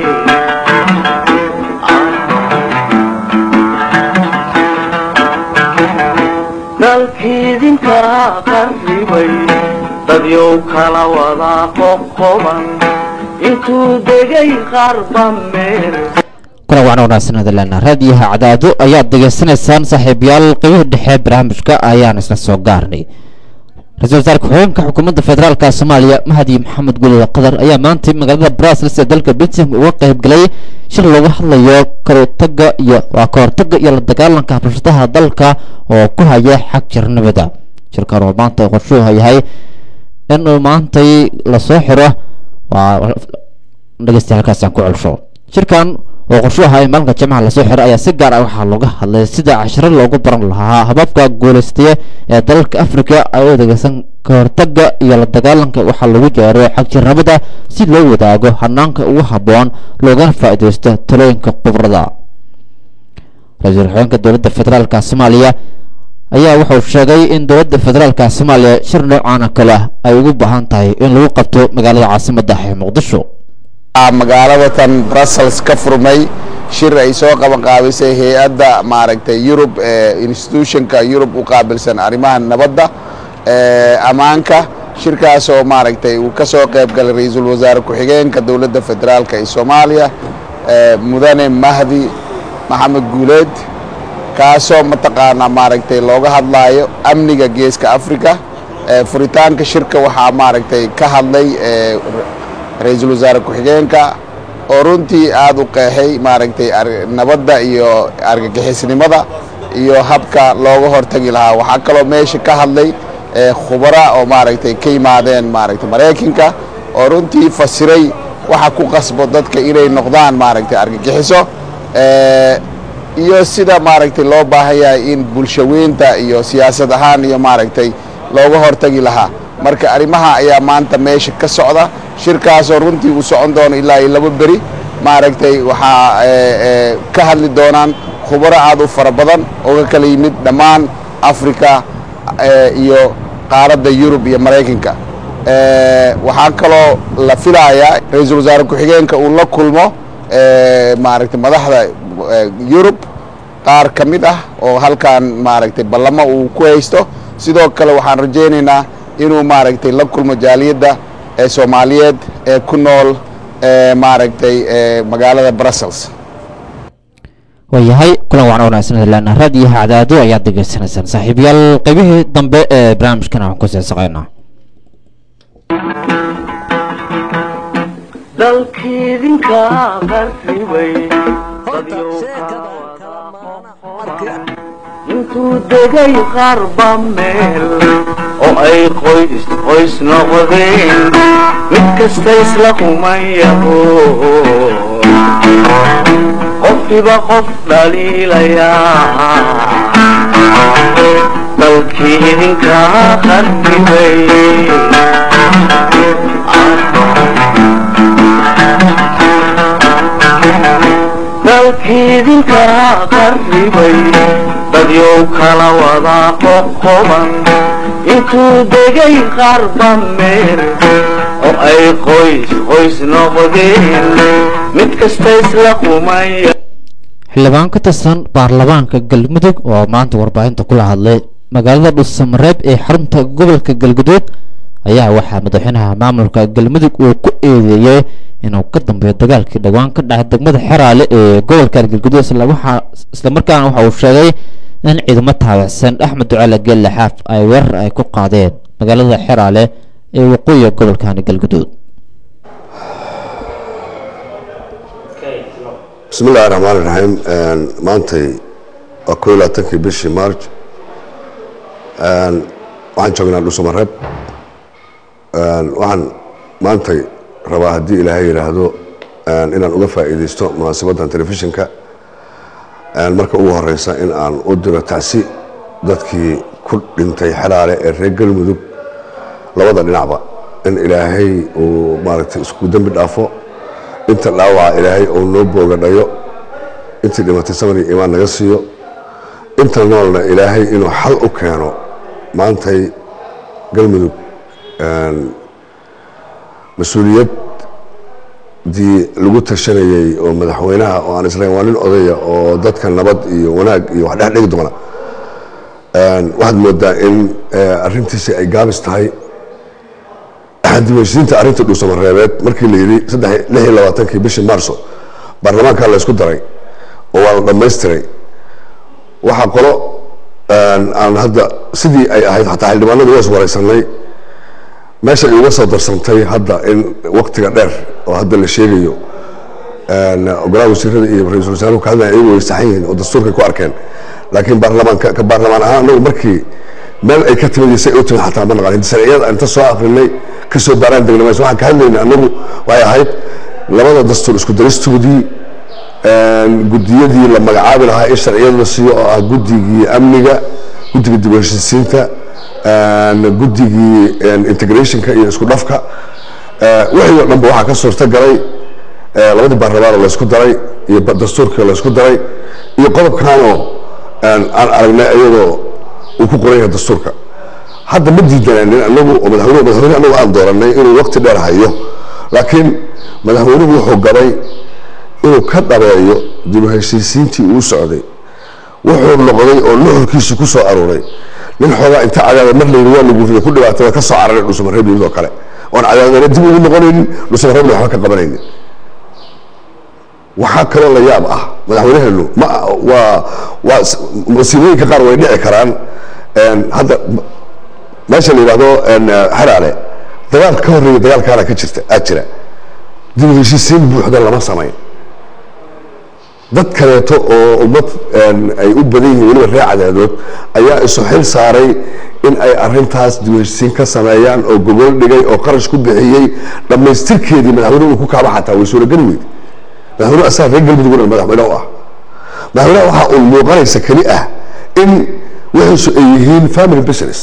dalkii idinkaa qarribay dadyow kala wadaa qoqoban intuu degay qarba meel kuna wacna wanaagsan hadalena raadiyaha cadaado ayaad degeysanaysaan saaxiibayaal qeybihii dhexe barnaamijka ayaan isla soo gaarnay ra-iisul wasaare ku-xigeenka xukuumadda federaalka soomaaliya mahadi maxamed gulida qadar ayaa maantay magaalada brussels ee dalka belgium uga qayb galay shir looga hadlayo kahortaga iyo waa kahortaga iyo la dagaalanka rabshadaha dalka oo ku haya xag jirnimada shirkan oo maanta qorshuhu yahay inuu maantay lasoo xiro waa dhegeystayaal halkaasaan ku celsho shirkan oo qorshu ahaa in maalinka jimcaha lasoo xiray ayaa si gaar ah waxaa looga hadlay sida cashiro loogu baran lahaa hababka guulaystaye ee dalalka africa ay u adeegsan kahortaga iyo la dagaalanka waxaa lagu jeero xagjirnimada si loo wadaago hanaanka ugu habboon loogana faa'iidaysto talooyinka khubrada ra-iisul xigeenka dowladda federaalka soomaaliya ayaa wuxuu sheegay in dowladda federaalka soomaaliya shir noocaana kale ah ay ugu baahan tahay in lagu qabto magaalada caasimadda ee muqdisho magaalada tan brussels ka furmay shir ay soo qaban qaabisay hay-adda maaragtay yurub institutionka yurub u qaabilsan arrimaha nabadda ammaanka shirkaasoo maaragtay uu ka soo qayb galay ra-iisul wasaare ku-xigeenka dowladda federaalka ee soomaaliya mudane mahdi maxamed guuleed kaasoo mataqaanaa maaragtay looga hadlaayo amniga geeska africa furitaanka shirka waxaa maaragtay ka hadlay ra-iisul wasaare ku-xigeenka oo runtii aada u qeexay maaragtay nabadda iyo argagixisnimada iyo habka looga hortagi lahaa waxaa kaloo meesha ka hadlay khubara oo maaragtay ka yimaadeen maaragtay maraykanka oo runtii fasiray waxa ku qasbo dadka inay noqdaan maaragtay argagixiso iyo sida maaragtay loo baahan yahay in bulshaweynta iyo siyaasad ahaan iyo maaragtay looga hortagi lahaa marka arrimaha ayaa maanta meesha ka socda shirkaasoo runtii uu socon doono ilaa iyo laba beri maaragtay waxaa ka hadli doonaan khubaro aad u fara badan oo ka kala yimid dhammaan africa iyo qaaradda yurub iyo maraykanka waxaa kaloo la filayaa ra-iisul wasaare ku-xigeenka uu la kulmo maaragtay madaxda yurub qaar ka mid ah oo halkan maaragtay ballamo uu ku haysto sidoo kale waxaan rajaynaynaa inuu maaragtay la kulmo jaaliyadda ee soomaaliyeed ee ku nool maaragtay magaalada brussels waayahay kulan wacan wanaagsan hadalena raadiyaha cadaado ayaad degeysanaysaan saaxiibayaal qaybihii dambe ee barnaamijkan aan ku seesaqaynaa dalkiidinkaa qarribay dadyow kala wada intuu degay qarba meel oo ay qoys qoys noqdeen mid kasta isla kumayaho qofkiba qof dhaliilayaa dalkii idinkaa qarribay dalkiidinkaa qarribay dadyow kala wadaa qoqoban intuu degay qarba meel oo ay qoys qoys noqdeen mid kasta isla kumaya xildhibaan ka tirsan baarlamaanka galmudug oo maanta warbaahinta kula hadlay magaalada dhuusamareeb ee xarunta gobolka galguduud ayaa waxaa madaxweynaha maamulka galmudug uu ku eedeeyey inuu ka dambeeyo dagaalkii dhowaan ka dhacay degmada xeraale ee gobolka galguduud islamarkaana waxa uu sheegay in ciidamo taabacsan axmed ducaale geelle xaaf ay weerar ay ku qaadeen magaalada xeraale ee waqooyiga gobolkani galguduud bismi illahi raxmaan iraxiim maantay waa koo iyo labaatankii bishii march waxaan joognaa dhuusamareeb waxaan maantay rabaa haddii ilaahay yidhaahdo inaan uga faa'iidaysto munaasabaddan telefishinka marka ugu horeysa in aan u diro tacsi dadkii ku dhintay xelaale ee reer galmudug labada dhinacba in ilaahay uu maaragtay isku dembi dhaafo inta dhaawaca ilaahay uu noo boogadhayo intii dhimatay samar iyo iimaan naga siiyo inta noolna ilaahay inuu xal u keeno maantay galmudug mas-uuliyad dii lagu tashanayey oo madaxweynaha oo aan islayn waa nin odaya oo dadka nabad iyo wanaag iyo wax dhex dhigi doona waxaad moodaa in arrintiisi ay gaabis tahay dibheshiinta arrinta dhuusamareebeed markii la yidhi saddex lix iyo labaatankii bishii maarso baarlamaanka la isku daray oo waa la dhammaystiray waxaa qolo aan hadda sidii ay ahayd xataa xildhibaanadu waa iswaraysanay meesha ay uga soo darsantay hadda in waktiga dheer oo hadda la sheegayo ogolaha wasiirada iyo ra-iisul wasaaruhu ka hadlaya iyagu way saxan yihiin oo dastuurkay ku arkeen laakiin baarlamaanka ka baarlamaan ahaan anagu markii meel ay ka timid say u timid xataa ma naqanin sharciyada inta soo akrinay kasoo baaraan degna mayso waxaan ka hadlayna anagu waxay ahayd labada dastuur isku daristoodii gudiyadii la magacaabi lahaa in sharciyada la siiyo oo ah guddigii amniga guddiga dib u heshiisiinta guddigii integrationka iyo isku dhafka wixii oo dhanba waxaa ka suurta galay labadii baarlamaanoo laysku daray iyo dastuurkii laysku daray iyo qodobkanoo aan aragnay iyadoo uu ku qoran yahay dastuurka hadda ma diidanaanin anagu oo madaxweyne madaxweyne anagu aan dooranay inuu waqti dheer hayo laakiin madaxweynuhu wuxuu gabay inuu ka dhabeeyo dib u heshiisiintii uu socday wuxuu noqday oo nuxurkiisu ku soo aruuray nin xoogaa inta cadaada mar layidhi waa lagu riday ku dhibaatada ka soo cararay dhuusamareeb yimid oo kale oon cadaadana dib ugu noqonaynin dhuusamareebna waxba ka qabanaynin waxaa kaloo la yaab ah madaxweynaheenu ma waa waa masiibooyinka qaar way dhici karaan hadda meesha la yidhahdo xaraale dagaal ka horreeya dagaalkaana ka jirta aad jira dib u heshiisiin buuxda lama samayn dad kaleeto oo ummad ay u badan yihiin weliba reer cadaadood ayaa isu xil saaray in ay arintaas dib u heshiisiin ka sameeyaan oo gogol dhigay oo qarash ku bixiyey dhammaystirkeedii madaxweyne uu ku kaaba xataa way suurageli weyd madaxweyne asaga reer galmudug dhan madaxweyne u ah madaxweynaha waxaa uun muuqanaysa keli ah in wixiisu ay yihiin family business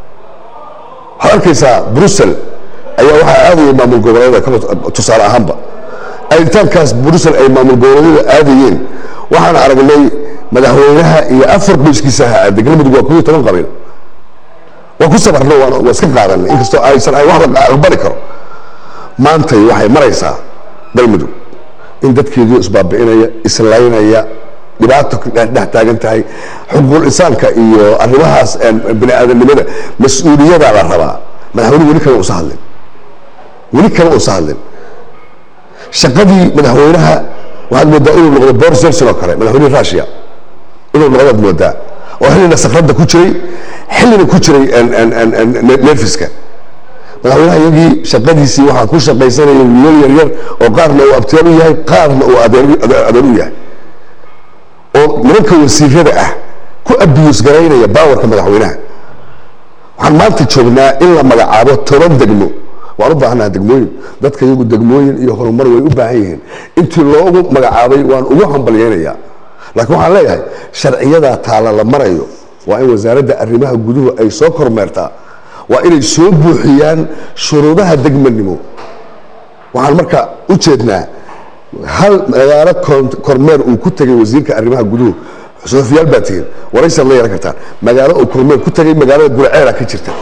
waxaad arkaysaa brussel ayaa waxaa aadaya maamul goboleedyada tusaale ahaanba aritaankaas brussel ay maamul goboleedyada aadayeen waxaan aragnay madaxweynaha iyo afar qoyskiisa ha aaday galmudug waa kuyo toban qabiil waa ku sabarno waa iska qaadanay inkastoo aysan ahayn wax la aqbali karo maantay waxay maraysaa galmudug in dadkeedu isbaabi'inaya islaynaya dhibaato dhex taagan tahay xuquuqul insaanka iyo arrimahaas bini aadanimada mas-uuliyadaa la rabaa madaxweyne weli kale uusa hadlin weli kale uusa hadlin shaqadii madaxweynaha waxaad moodaa inuu noqdo boris johnson oo kale madaxweynihii russia inuu noqdaad moodaa oo xillina sakradda ku jiray xillina ku jiray nerfiska madaxweynaha iyagii shaqadiisii waxaa ku shaqaysanaya wiilal yaryar oo qaarna uu abtiyaal u yahay qaarna uu adeer u yahay oo nimanka wasiirada ah ku abiyus garaynaya baawarka madaxweynaha waxaan maanta joognaa in la magacaabo toban degmo waan u baahanaha degmooyin dadka iyagu degmooyin iyo horumar way u baahan yihiin intii loogu magacaabay waan ugu hambalyeynayaa laakiin waxaan leeyahay sharciyadaa taala la marayo waa in wasaaradda arrimaha guduhu ay soo kormeertaa waa inay soo buuxiyaan shuruudaha degmanimo waxaan marka u jeednaa hal magaalo kormeer uu ku tegay wasiirka arrimaha guduhu sofiyaal baa tihiin waraysaad la yeelan kartaan magaalo uu kormeer ku tegay magaalada gurceera ka jirta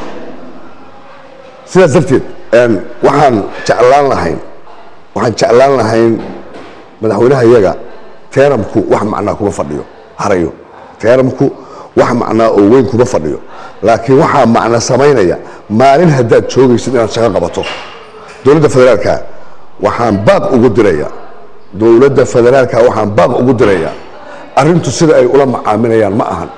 sidaas darteed waxaan jeclaan lahayn waxaan jeclaan lahayn madaxweynaha iyaga teeramku wax macnaa kuma fadhiyo harayo teeramku wax macnaa oo weyn kuma fadhiyo laakiin waxaa macno samaynaya maalin haddaad joogaysid inaad shaqo qabato dowladda federaalka waxaan baaq ugu diraya dowladda federaalka waxaan baaq ugu diraya arrintu sida ay ula macaaminayaan ma ahan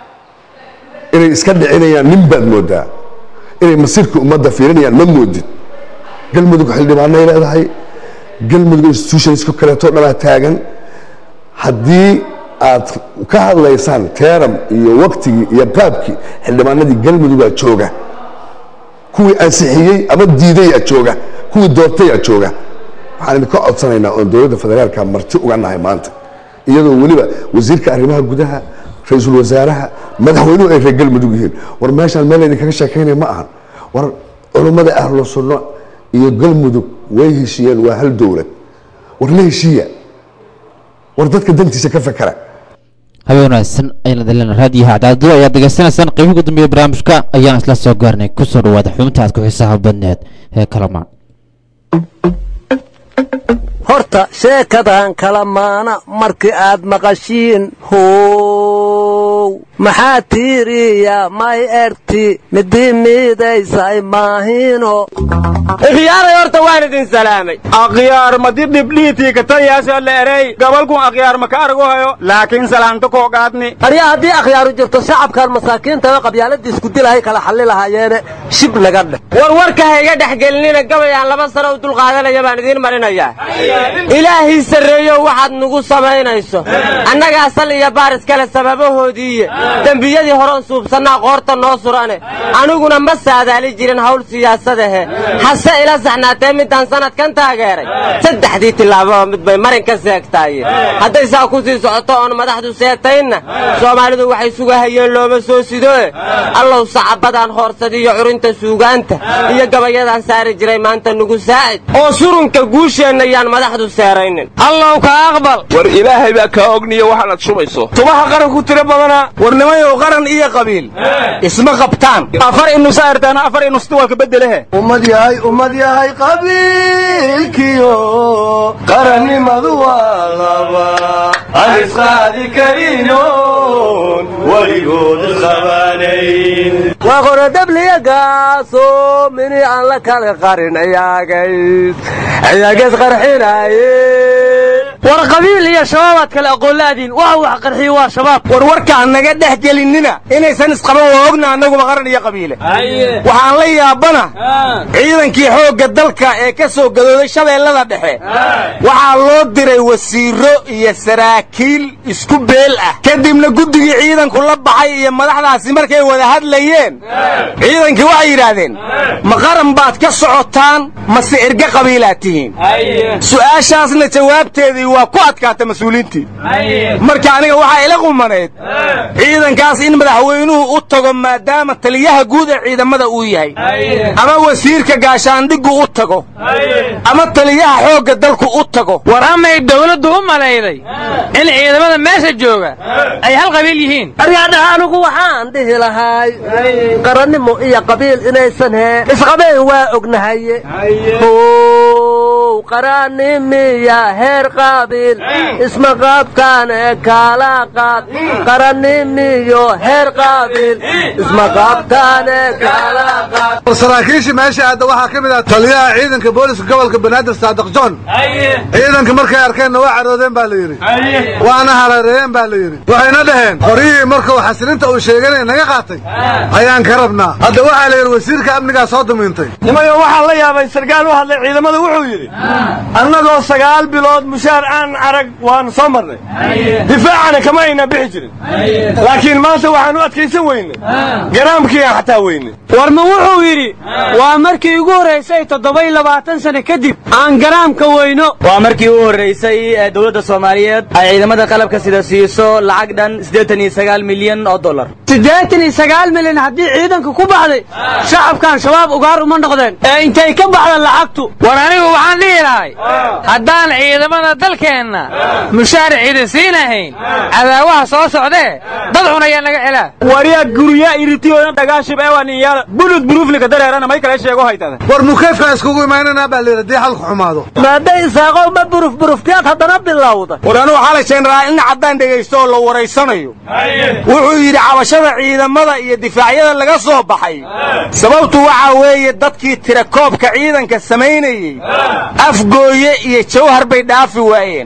inay iska dhicinayaan nin baad moodaa inay masiirka ummadda fiirinayaan ma moodid galmudug xildhibaanay leedahay galmudug institutionska kaleeto dhanaa taagan haddii aad ka hadlaysaan teeram iyo waktigii iyo qaabkii xildhibaanadii galmudugaa jooga kuwii ansixiyey ama diidayaa jooga kuwii doortayaa jooga waxaan idinka codsanaynaa oon dowladda federaalka marti uga nahay maanta iyadoo weliba wasiirka arrimaha gudaha ra-iisul wasaaraha madaxweynuhu ay reer galmudug yihiin war meeshaan meel idinkaga sheekaynaya ma ahan war culummada ahlu sunno iyo galmudug way heshiiyeen waa hal dowlad war la heshiiya war dadka dantiisa ka fakera habeen wanaagsan ayna dalina raadiyaha cadaadado ayaad degeysanaysaan qeybii ugu dambeeya barnaamijka ayaan isla soo gaarnay kusoo dhawaada xubinta aad ku xiisaha badneed ee kalamaan horta sheekadan kala maana markii aad maqashiin how maxaa tiiriya may erti midii miidaysay maahino ikhyaaray horta waan idin salaamay akhyaar madi dhibdhiitii kataliyaasoo la erey gobolkun akhyaar maka argu hayo laakiin salaanto koo qaadni aryaa haddii akhyaaru jirto shacabkan masaakiintaba qabyaaladii isku dilahay kala xalli lahaayeene shib naga dheh war warka ha iga dhex gelinina gabayaan laba sano u dulqaadanaya baan idiin marinayaa ilaahii sarreeyo waxaad nugu samaynayso annagaa sal iyo baaris kale sababahoodiiye dembiyadii horeon suubsannaa qoorta noo surane aniguna ma saadaali jirin hawl siyaasadahe hase ila saxnaatee midaan sanadkan taageeray saddexdii tillaababa mid bay marin ka seegtaaye hadday saa ku sii socoto oon madaxdu seetaynna soomaalidu waxay sugahayeen looma soo sidoe allow sacabadaan hoorsadiyo curinta suugaanta iyo gabayadaan saari jiray maanta nugu saacid oo surunka guusheenna yaan madaxdu seeraynin allow ka aqbal war ilaahay baa kaa ogniyo waxaanaad shubayso tubaha qaran ku tiro badanaa war nimayow qaran iyo qabiil isma qabtaan afar inusa ertaana afar inusta waa ka bedelehe ummad yahay ummad yahay qabiilkiyo qarannimadu waa laba aan isqaadi karinoon weligood isqabanayn waa qorodhabliyagaaso mini aan la kala qarin ayaagays ayaagays qarxinaaye war qabiil iyo shabaabaad kale aqoonlaadiin waxa wax qarxiyo waa shabaab war warkaan naga dhex gelinina inaysan isqaban waa ogna annaguba qaran iyo qabiile waxaan la yaabana ciidankii xoogga dalka ee ka soo gadooday shabeellada dhexe waxaa loo diray wasiiro iyo saraakiil isku beel ah kadibna guddigii ciidanku la baxay iyo madaxdaasi markay wada hadlayeen ciidankii waxay yidhaahdeen ma qaran baad ka socotaan mase erge qabiilaad tihiin su'aashaasna jawaabteedii waa ku adkaata mas-uuliintii marka aniga waxaa ila qumanayd ciidankaas in madaxweynuhu u tago maadaama taliyaha guud ee ciidamada uu yahay ama wasiirka gaashaandhiggu u tago ama taliyaha xoogga dalku u tago war amay dawladdu u malayday in ciidamada meesha jooga ay hal qabiil yihiin aryaadhaha anigu waxaan dhihi lahay qarannimo iyo qabiil inaysan hee isqabeen waa ognahaye how qarannimiya heer qaabiil isma qaabkaane kaala qaad qarannimiyo heer qaabiil isma qaabkaane kaala qaad saraakiishii meesha aadda waxaa ka mid ah taliyaha ciidanka booliska gobolka banaadir saadiq john ciidanka markay arkeenna waa caroodeen baa la yidhi waana harareeyeen baa la yidhi waxayna dhaheen qoryihii markuu xasilinta uu sheeganay naga qaatay ayaan ka rabnaa hadda waxaa la yidhi wasiirka amnigaa soo dumiintay nimayo waxaa la yaabay sarkaal u hadlay ciidamada wuxuu yidhi annagoo sagaal bilood mushaar aan arag waanu soo marnay difaacana kama ayna bixi jirin laakiin maanta waxaan u adkaysan weynay garaamkii aan xataa weynay warma wuxuu yidhi waa markii ugu horraysay toddoba iyo labaatan sano kadib aan garaamka weyno waa markii u horraysay ee dowladda soomaaliyeed ay ciidamada qalabka sida siiso lacag dhan siddeetan iyo sagaal milyan oo dollar siddeetan iyo sagaal milyan haddii ciidanka ku baxday shacabkan shabaab ugaar uma noqdeen ee intay ka baxda lacagtu war anigu waxaan dhihi lahay haddaan ciidamada dalkeenna mushaar ciidan siinahayn cadaawaha soo socdee dad cunayaa naga celaa waryaa gurya iritiyoona dhagaashib eewaniyaala bulud buruuflika dareerana may kale sheego haytada war mukeefkaa iskugu imaynanaa baa layidhi haddii xalku xumaado maadday isaaqow ma buruf buruftiyaad haddana bilowda war anuu xalay jeenaraal in caddaan dhegaysto oo la waraysanayo wuxuu yidhi cabashada ciidamada iyo difaacyada laga soo baxay sababtu waxaa weeye dadkii tirakoobka ciidanka samaynayey afgooye iyo jawhar bay dhaafi waayeen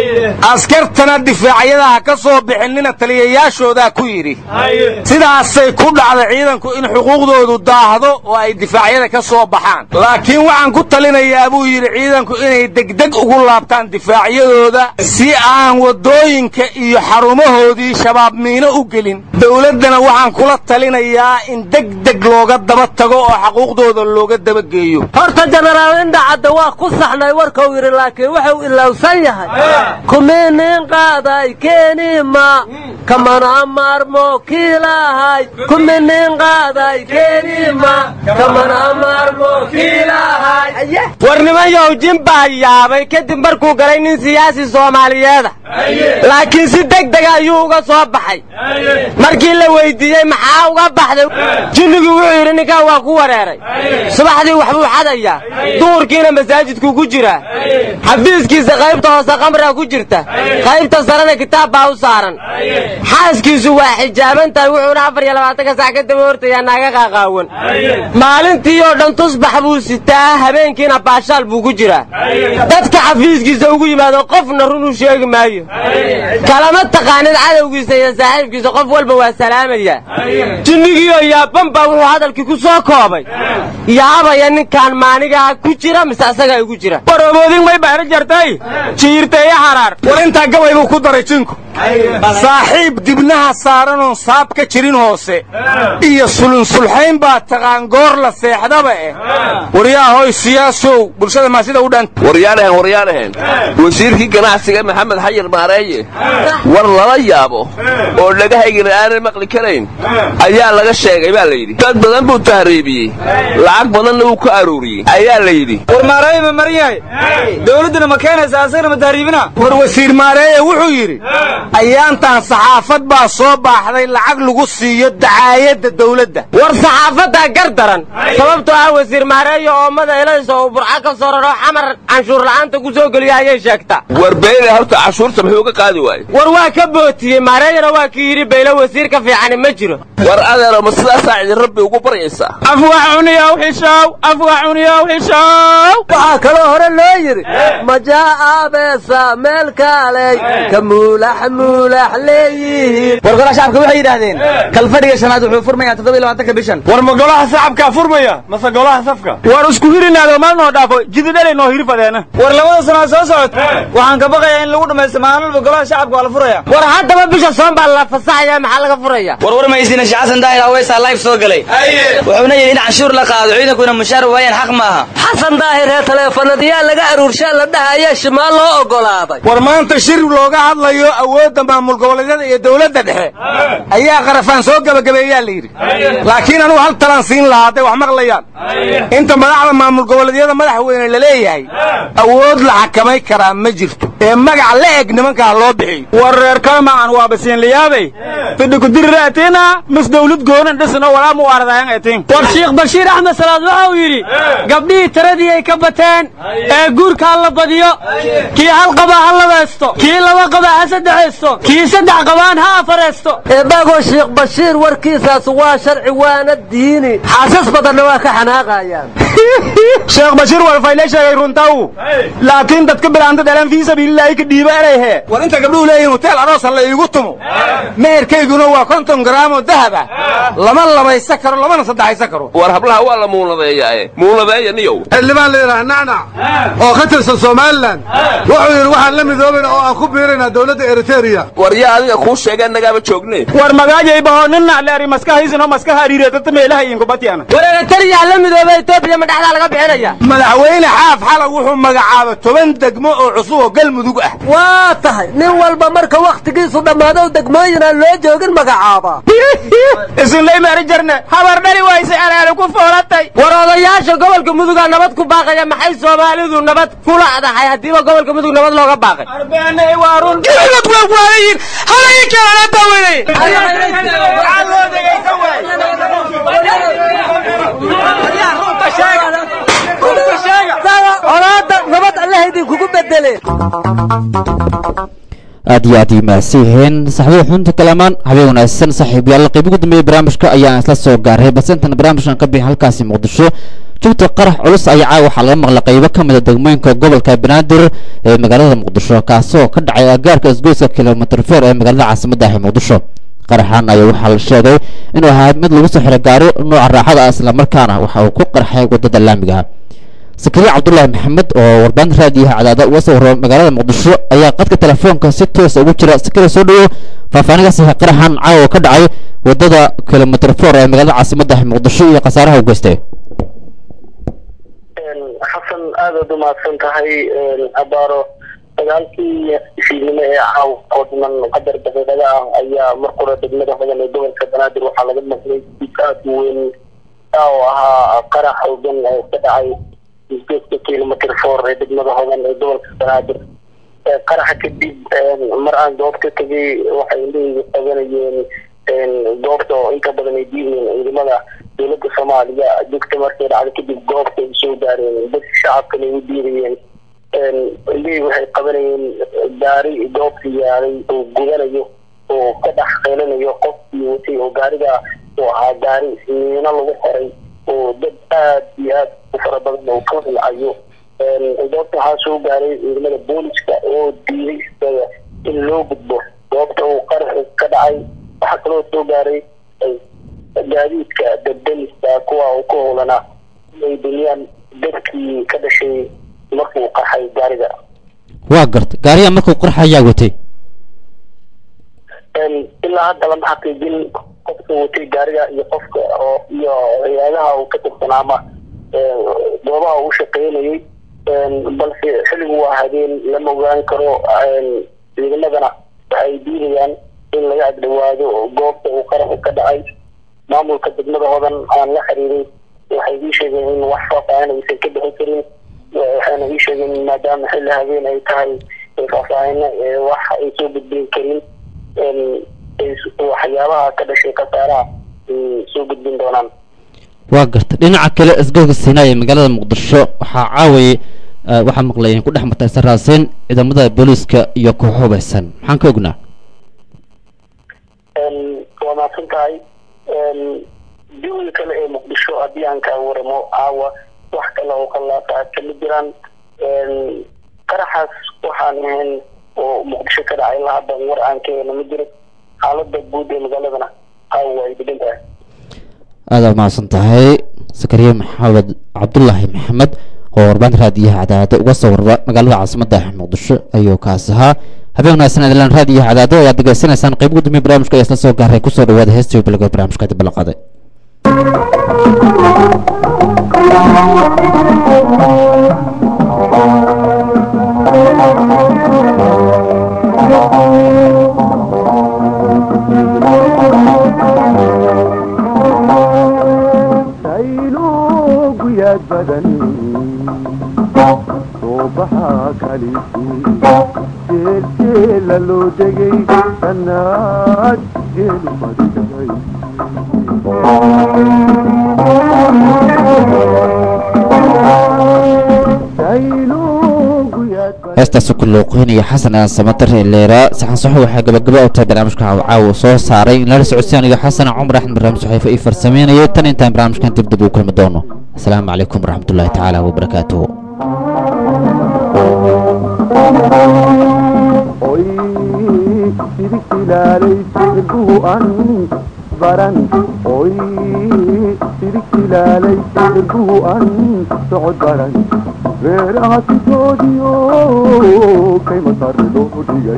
askartana difaacyadaha ka soo bixinina taliyayaashoodaa ku yidhi sidaasay ku dhacda ciidanku in xuquuqdoodu daahdo oo ay difaacyada ka soo baxaan laakiin waxaan ku talinayaa buu yidhi ciidanku inay degdeg ugu laabtaan difaacyadooda si aan waddooyinka iyo xarumahoodii shabaab miino u gelin dowladdana waxaan kula talinayaa in degdeg looga daba tago oo xaquuqdooda looga dabageeyo horta jenaraal indhacadda waa ku saxnay warkau yidhi laakiin wuxuu ilowsan yahay kuminin qaaday keenima kamana maarmo kiilahay kuminin qaaday keenima kamana maarmo kiilahay war nimanyow jin baa yaabay kadib markuu galay nin siyaasi soomaaliyeeda laakiin si deg dega ayuu uga soo baxay markii la weydiiyey maxaa uga baxday jinnigii wuxuu yidhi ninkan waa ku wareeray subaxdii waxbuu xadayaa duhurkiina masaajidkuu ku jiraa xafiiskiisa qaybta hoose kamraa ku jirta qaybta sarena kitaab baa u saaran xaaskiisu waa xijaaban tahay wuxuuna afar iyo labaatanka sac ka daba hortayaa naaga qaaqaawan maalintii oo dhan tusbax buu sitaa habeenkiina baashaal buu ku jiraa dadka xafiiskiisa ugu yimaado qofna run u sheegi maayo kalama taqaanin cadowgiisa iyo saaxiibkiisa qof walba waa salaamaya jinnigiioo yaaban baa wuxuu hadalkii ku soo koobay yaabaya ninkaan maanigaa ku jira mise asagaa igu jira waroboodin may baara jartay jiirteeya xaraar war intaa gabay buu ku daray jinku saaxiib dibnaha saaranoon saab ka jirin hoose iyo sulunsulxayn baa taqaan goor la seexdaba eh waryaahoy siyaasow bulshada maa sida u dhan waryaadhahen waryaadhahen wasiirkii ganacsiga maxamed xayir maareeye war lala yaabo oo dhagahaygana aanan maqli karayn ayaa laga sheegay baa layidhi dad badan buu tahriibiyey lacag badanna wuu ka arooriyey ayaa la yidhi war maareeye ma maran yahay dowladduna ma keenaysa asagana ma tahriibina war wasiir maareeye wuxuu yidhi ayaantan saxaafad baa soo baaxday lacag lagu siiyo dacaayadda dawladda war saxaafaddaa gar daran sababtoo ah wasiir maareeyo oomada elaysa oo burca ka soo raro xamar canshuur la'aanta ku soo geliya ayay sheegtaa war beyle horta cashuurta muxuu ka qaadi waaye war waa ka bootiyey maareeyana waa kii yidhi beyle wasiir ka fiicani ma jiro war adeero ma sidaasaa idin rabbi ugu baryaysaa afwax cuniyow xishow afwax cuniyow xishow waxaa kaloo hore loo yidhi majaa aabeesa meel kaaley ka muulax muulax leeyihiin war golaha shacabka waxay yidhaahdeen kalfadhiga shanaad wuxuu furmayaa toddoba iyo labaatanka bishan war ma golaha shacabkaa furmaya mase golaha safka war isku hirinaado mal noo dhaafo jididhalay noo hirfadeena war labada sanaa soo socod waxaan ka baqayaa in lagu dhamaysto maalin walba golaha shacabka waa la furaya war haddaba bisha soon baa la fasaxaya maxaa laga furaya war war maysina sheekh xasan daahir aweysaa live soo galay wuxuuna yidhi in canshuur la qaado ciidankuna mushaar waayaan xaq maaha xasan daahir ee taleefanadiyaa laga aruurshaa la dhahaya shimaal loo ogolaaday war maanta shir looga hadlayo awoodda maamul goboleedyada iyo dawladda dhexe ayaa qarafaan soo gebagabeeyaa la yidhi laakiin anugu hal talaan siin lahaa hadday wax maqlayaan inta madaxda maamul goboleedyada madaxweyne la leeyahay awood la xakamay karaa ma jirto ee magac la eg nimankaa loo bixiyo war reer kalmacan waa basiinliyaabay fidhikudiriraatiina mis dawlad goonan dhisno walaa mu ardayan etin war sheekh bashiir axmed salaad waxa uu yidhi gabdhihii tiradii ay ka bateen ee guurka ha la badiyo kii hal qaba ha labaysto kii laba qaba ha saddexaysto kii saddex qabaan ha afaraysto eebagoo sheekh bashiir warkiisaas waa sharci waana diini xaasas badanna waa ka xanaaqayaan sheekh bashiir walfayle sheegay runtaw laakiin dadka bilaanta dhalan fii sabiililaahi ka dhiiba erayhe war inta gabdhuhu leeyihin hoteel aroosa la iigu tumo meherkayguna waa konton garaam oo dahab ah lama labaysa karo lamana saddexaysa karo war hablaha waa la muunadeeyaae muunadeeya niyow xildhibaan la yidhaha nacnac oo ka tirsan somalilan wuxuu yidhi waxaan la midoobayna oo aan ku biiraynaa dowladda eriteria war yaa adiga kuu sheegee nagaaba joogne war magaajaybaho nina leeri maskahiisino maskaha ariireetata meelaha iinkubatiana war eritariya la midooba etoobiya ma dhexdaa laga bixinaya madaxweyne xaaf xala wuxuu magacaaba toban degmo oo cusub oo galmudug ah waa tahay nin walba marka wakhtigiisu dhammaado degmooyinaan loo joogin magacaaba isinlay maari jarne habar dhali wayse alaale ku foolatay war odayaasha gobolka muduga nabad ku baaqaya maxay soomaalidu nabad kula adahay haddiiba gobolka mudug nabad looga baaqay arbeenay waa run waayin halay kalana dawaday colaada nabad allaha idinkugu bedele aad iyo aad iyo mahadsan yihiin saxbada xunta kalamaan habeen wanaagsan saaxiibayaal qayb ugu dambeeyay barnaamijka ayaan isla soo gaaray balse intan barnaamijkan ka bixin halkaasi muqdisho jubta qarax culus ayaa caawa waxaa laga maqlay qaybo ka mid a degmooyinka gobolka banaadir ee magaalada muqdisho kaasoo ka dhacay agaarka isgoyska kilomitr feer ee magaalada caasimadda ah ee muqdisho qaraxan ayaa waxaa la sheegay inuu ahaa mid lagu soo xiray gaari nooca raaxada ah islamarkaana waxa uu ku qarxay wadada laamiga sakariya cabdulaahi maxamed oo warbaahinta raadiyaha cadaada uga soo warrama magaalada muqdisho ayaa qadka telefoonka si toosa ugu jira sakariya soo dhawo faahfaahinkaas qaraxan caawa ka dhacay wadada kilomitr four ee magaalada caasimadda muqdisho iyo khasaaraha u geystay xasan aadaad umahadsan tahay abaaro dagaalkii fiidnimo ee caaw oo dhiman qadar daqiiqada ah ayaa mar qura degmada hodan ee gobolka banaadir waxaa laga maqlay dib aad u weyn oo ahaa qarax xoogan oo ka dhacay isgoodka kilomitr four ee degmada hodan ee gobolka banaadir qaraxa kadib mar aan goobta tegay waxay indhahayga qabanayeen goobta oo inta badan ay diideen ciidamada dowladda soomaaliya dugta markay dhacday kadib goobta ay soo gaareen dadka shacabkana ay u diidayeen indhahii waxay qabanayeen gaari goobta yaalay oo gudanayo oo ka dhex qeylanayo qofkii watay oo gaariga uu ahaa gaari miino lagu xiray oo dad aad iyo aad u fara badan oo ka hilcayo goobta waxaa soo gaaray ciidamada booliska oo diiday isaga in loo gudbo goobta uu qarax ka dhacay waxaa kaloo soo gaaray gaadiidka dabdamiska kuwa uu ka howlanaa inay duniyaan dadkii ka dhashay markuu qaxay gaariga waa garta gaariga markuu qarxa ayaa watay ilaa hadda lama xaqiijin qofka watay gaariga iyo qofka oo iyo hay-adaha uu ka tirsanaa ama goobaha uu shaqeynayay balse xilligu waa habeen lama ogaan karo ciidamadana waxay diidayaan in laga agdhawaado goobta uu qaraxu ka dhacay maamulka degmada hodan aan la xiriiray waxay ii sheegeen in wax faafaahin aysan ka bixin karin waxayna ii sheegeen maadaama xilli habeen ay tahay faahfaahino wax ay soo gudbin karin waxyaabaha ka dhashay khasaaraha ay soo gudbin doonaan waa garta dhinaca kale isgoolka siinaa ee magaalada muqdisho waxaa caawayay waxaa maqlay in ku dhex martay saraaseyn ciidamada booliiska iyo koox hubaysan maxaan ka ognaa waa maadsan tahay jawiga kale ee muqdisho haddii aan kaa waramo caawa wax kale oo kalaasa kama jiraan qaraxaas waxaan ahayn oo muqdisho ka dhacay ilaa hadda war aan ka hena ma jiro xaalada guud ee magaaladana caawa ay degan tahay aada mahadsan tahay sakariye maxamed cabdulaahi maxamed oo warbaahinta raadiyaha cadaadada uga soo warba magaalada caasimadda muqdisho ayuu kaas ahaa habeen wanaagsan adilaan raadiyaha cadaadada ayaad degeysanaysaan qayb gudoomiye barnaamijka ayaa isla soo gaaray kusoo dhawaada heestii bilowga barnaamijka dib la qaday sayluuguyad badan soo baxaa kaliisii jeeljeela loo degay sannaad jeelu fadhigay heestaasi ku luuqeynaya xasan aan samatar ee leeraa saxan saxo waxaa gabagaba u tahay barnaamijka caawa soo saaray in lala socodsiin aniga xasan cumar axmed barnaamij saxiifa ii farsameynayay tan intaan barnaamijkan dib dib u kulmi doono asalaamu calaykum waraxmatullaahi tacaala wabarakaatuhu oy sidig ilaalay sirbuhu an baran oy sidig ilaalay sirbuhu an socod baran reeraha sidoodiyo kayma sare loo dhigay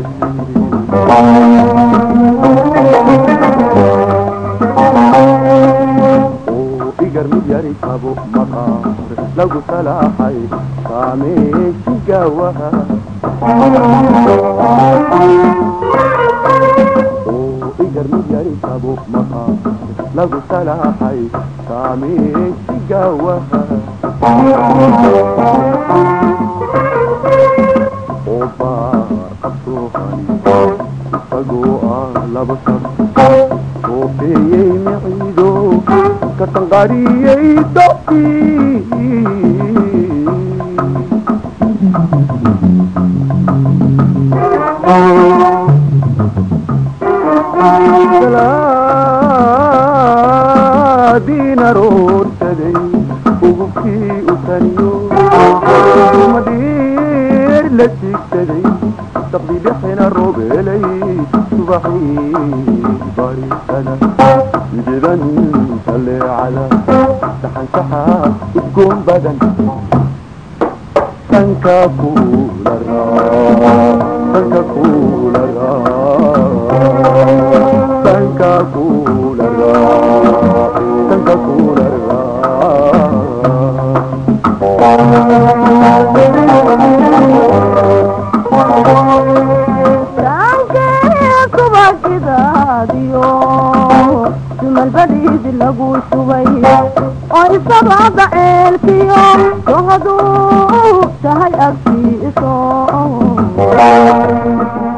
igar mid yari kabo maqaar lagu salaaxay saameeshi gaawaha igar mid yari kabo maqaar lagu salaaxay saameeshi gaawaha oo baar qabsoohan isagoo ah laba sab soofeeyey miciido ka tanqariyey salaadiin aroorsaday ugubkii u taniyo madhiir la siigsaday saqdi dhexena roobelay subaxii barisada mididan saleecada saxansaxa udgoon badan sanka kula sanka kula sanka kula sanka kula sidaadiyo sumalbadiidi lagu shubay oo isabaada ceelkiyo sohaduu tahay agtiiso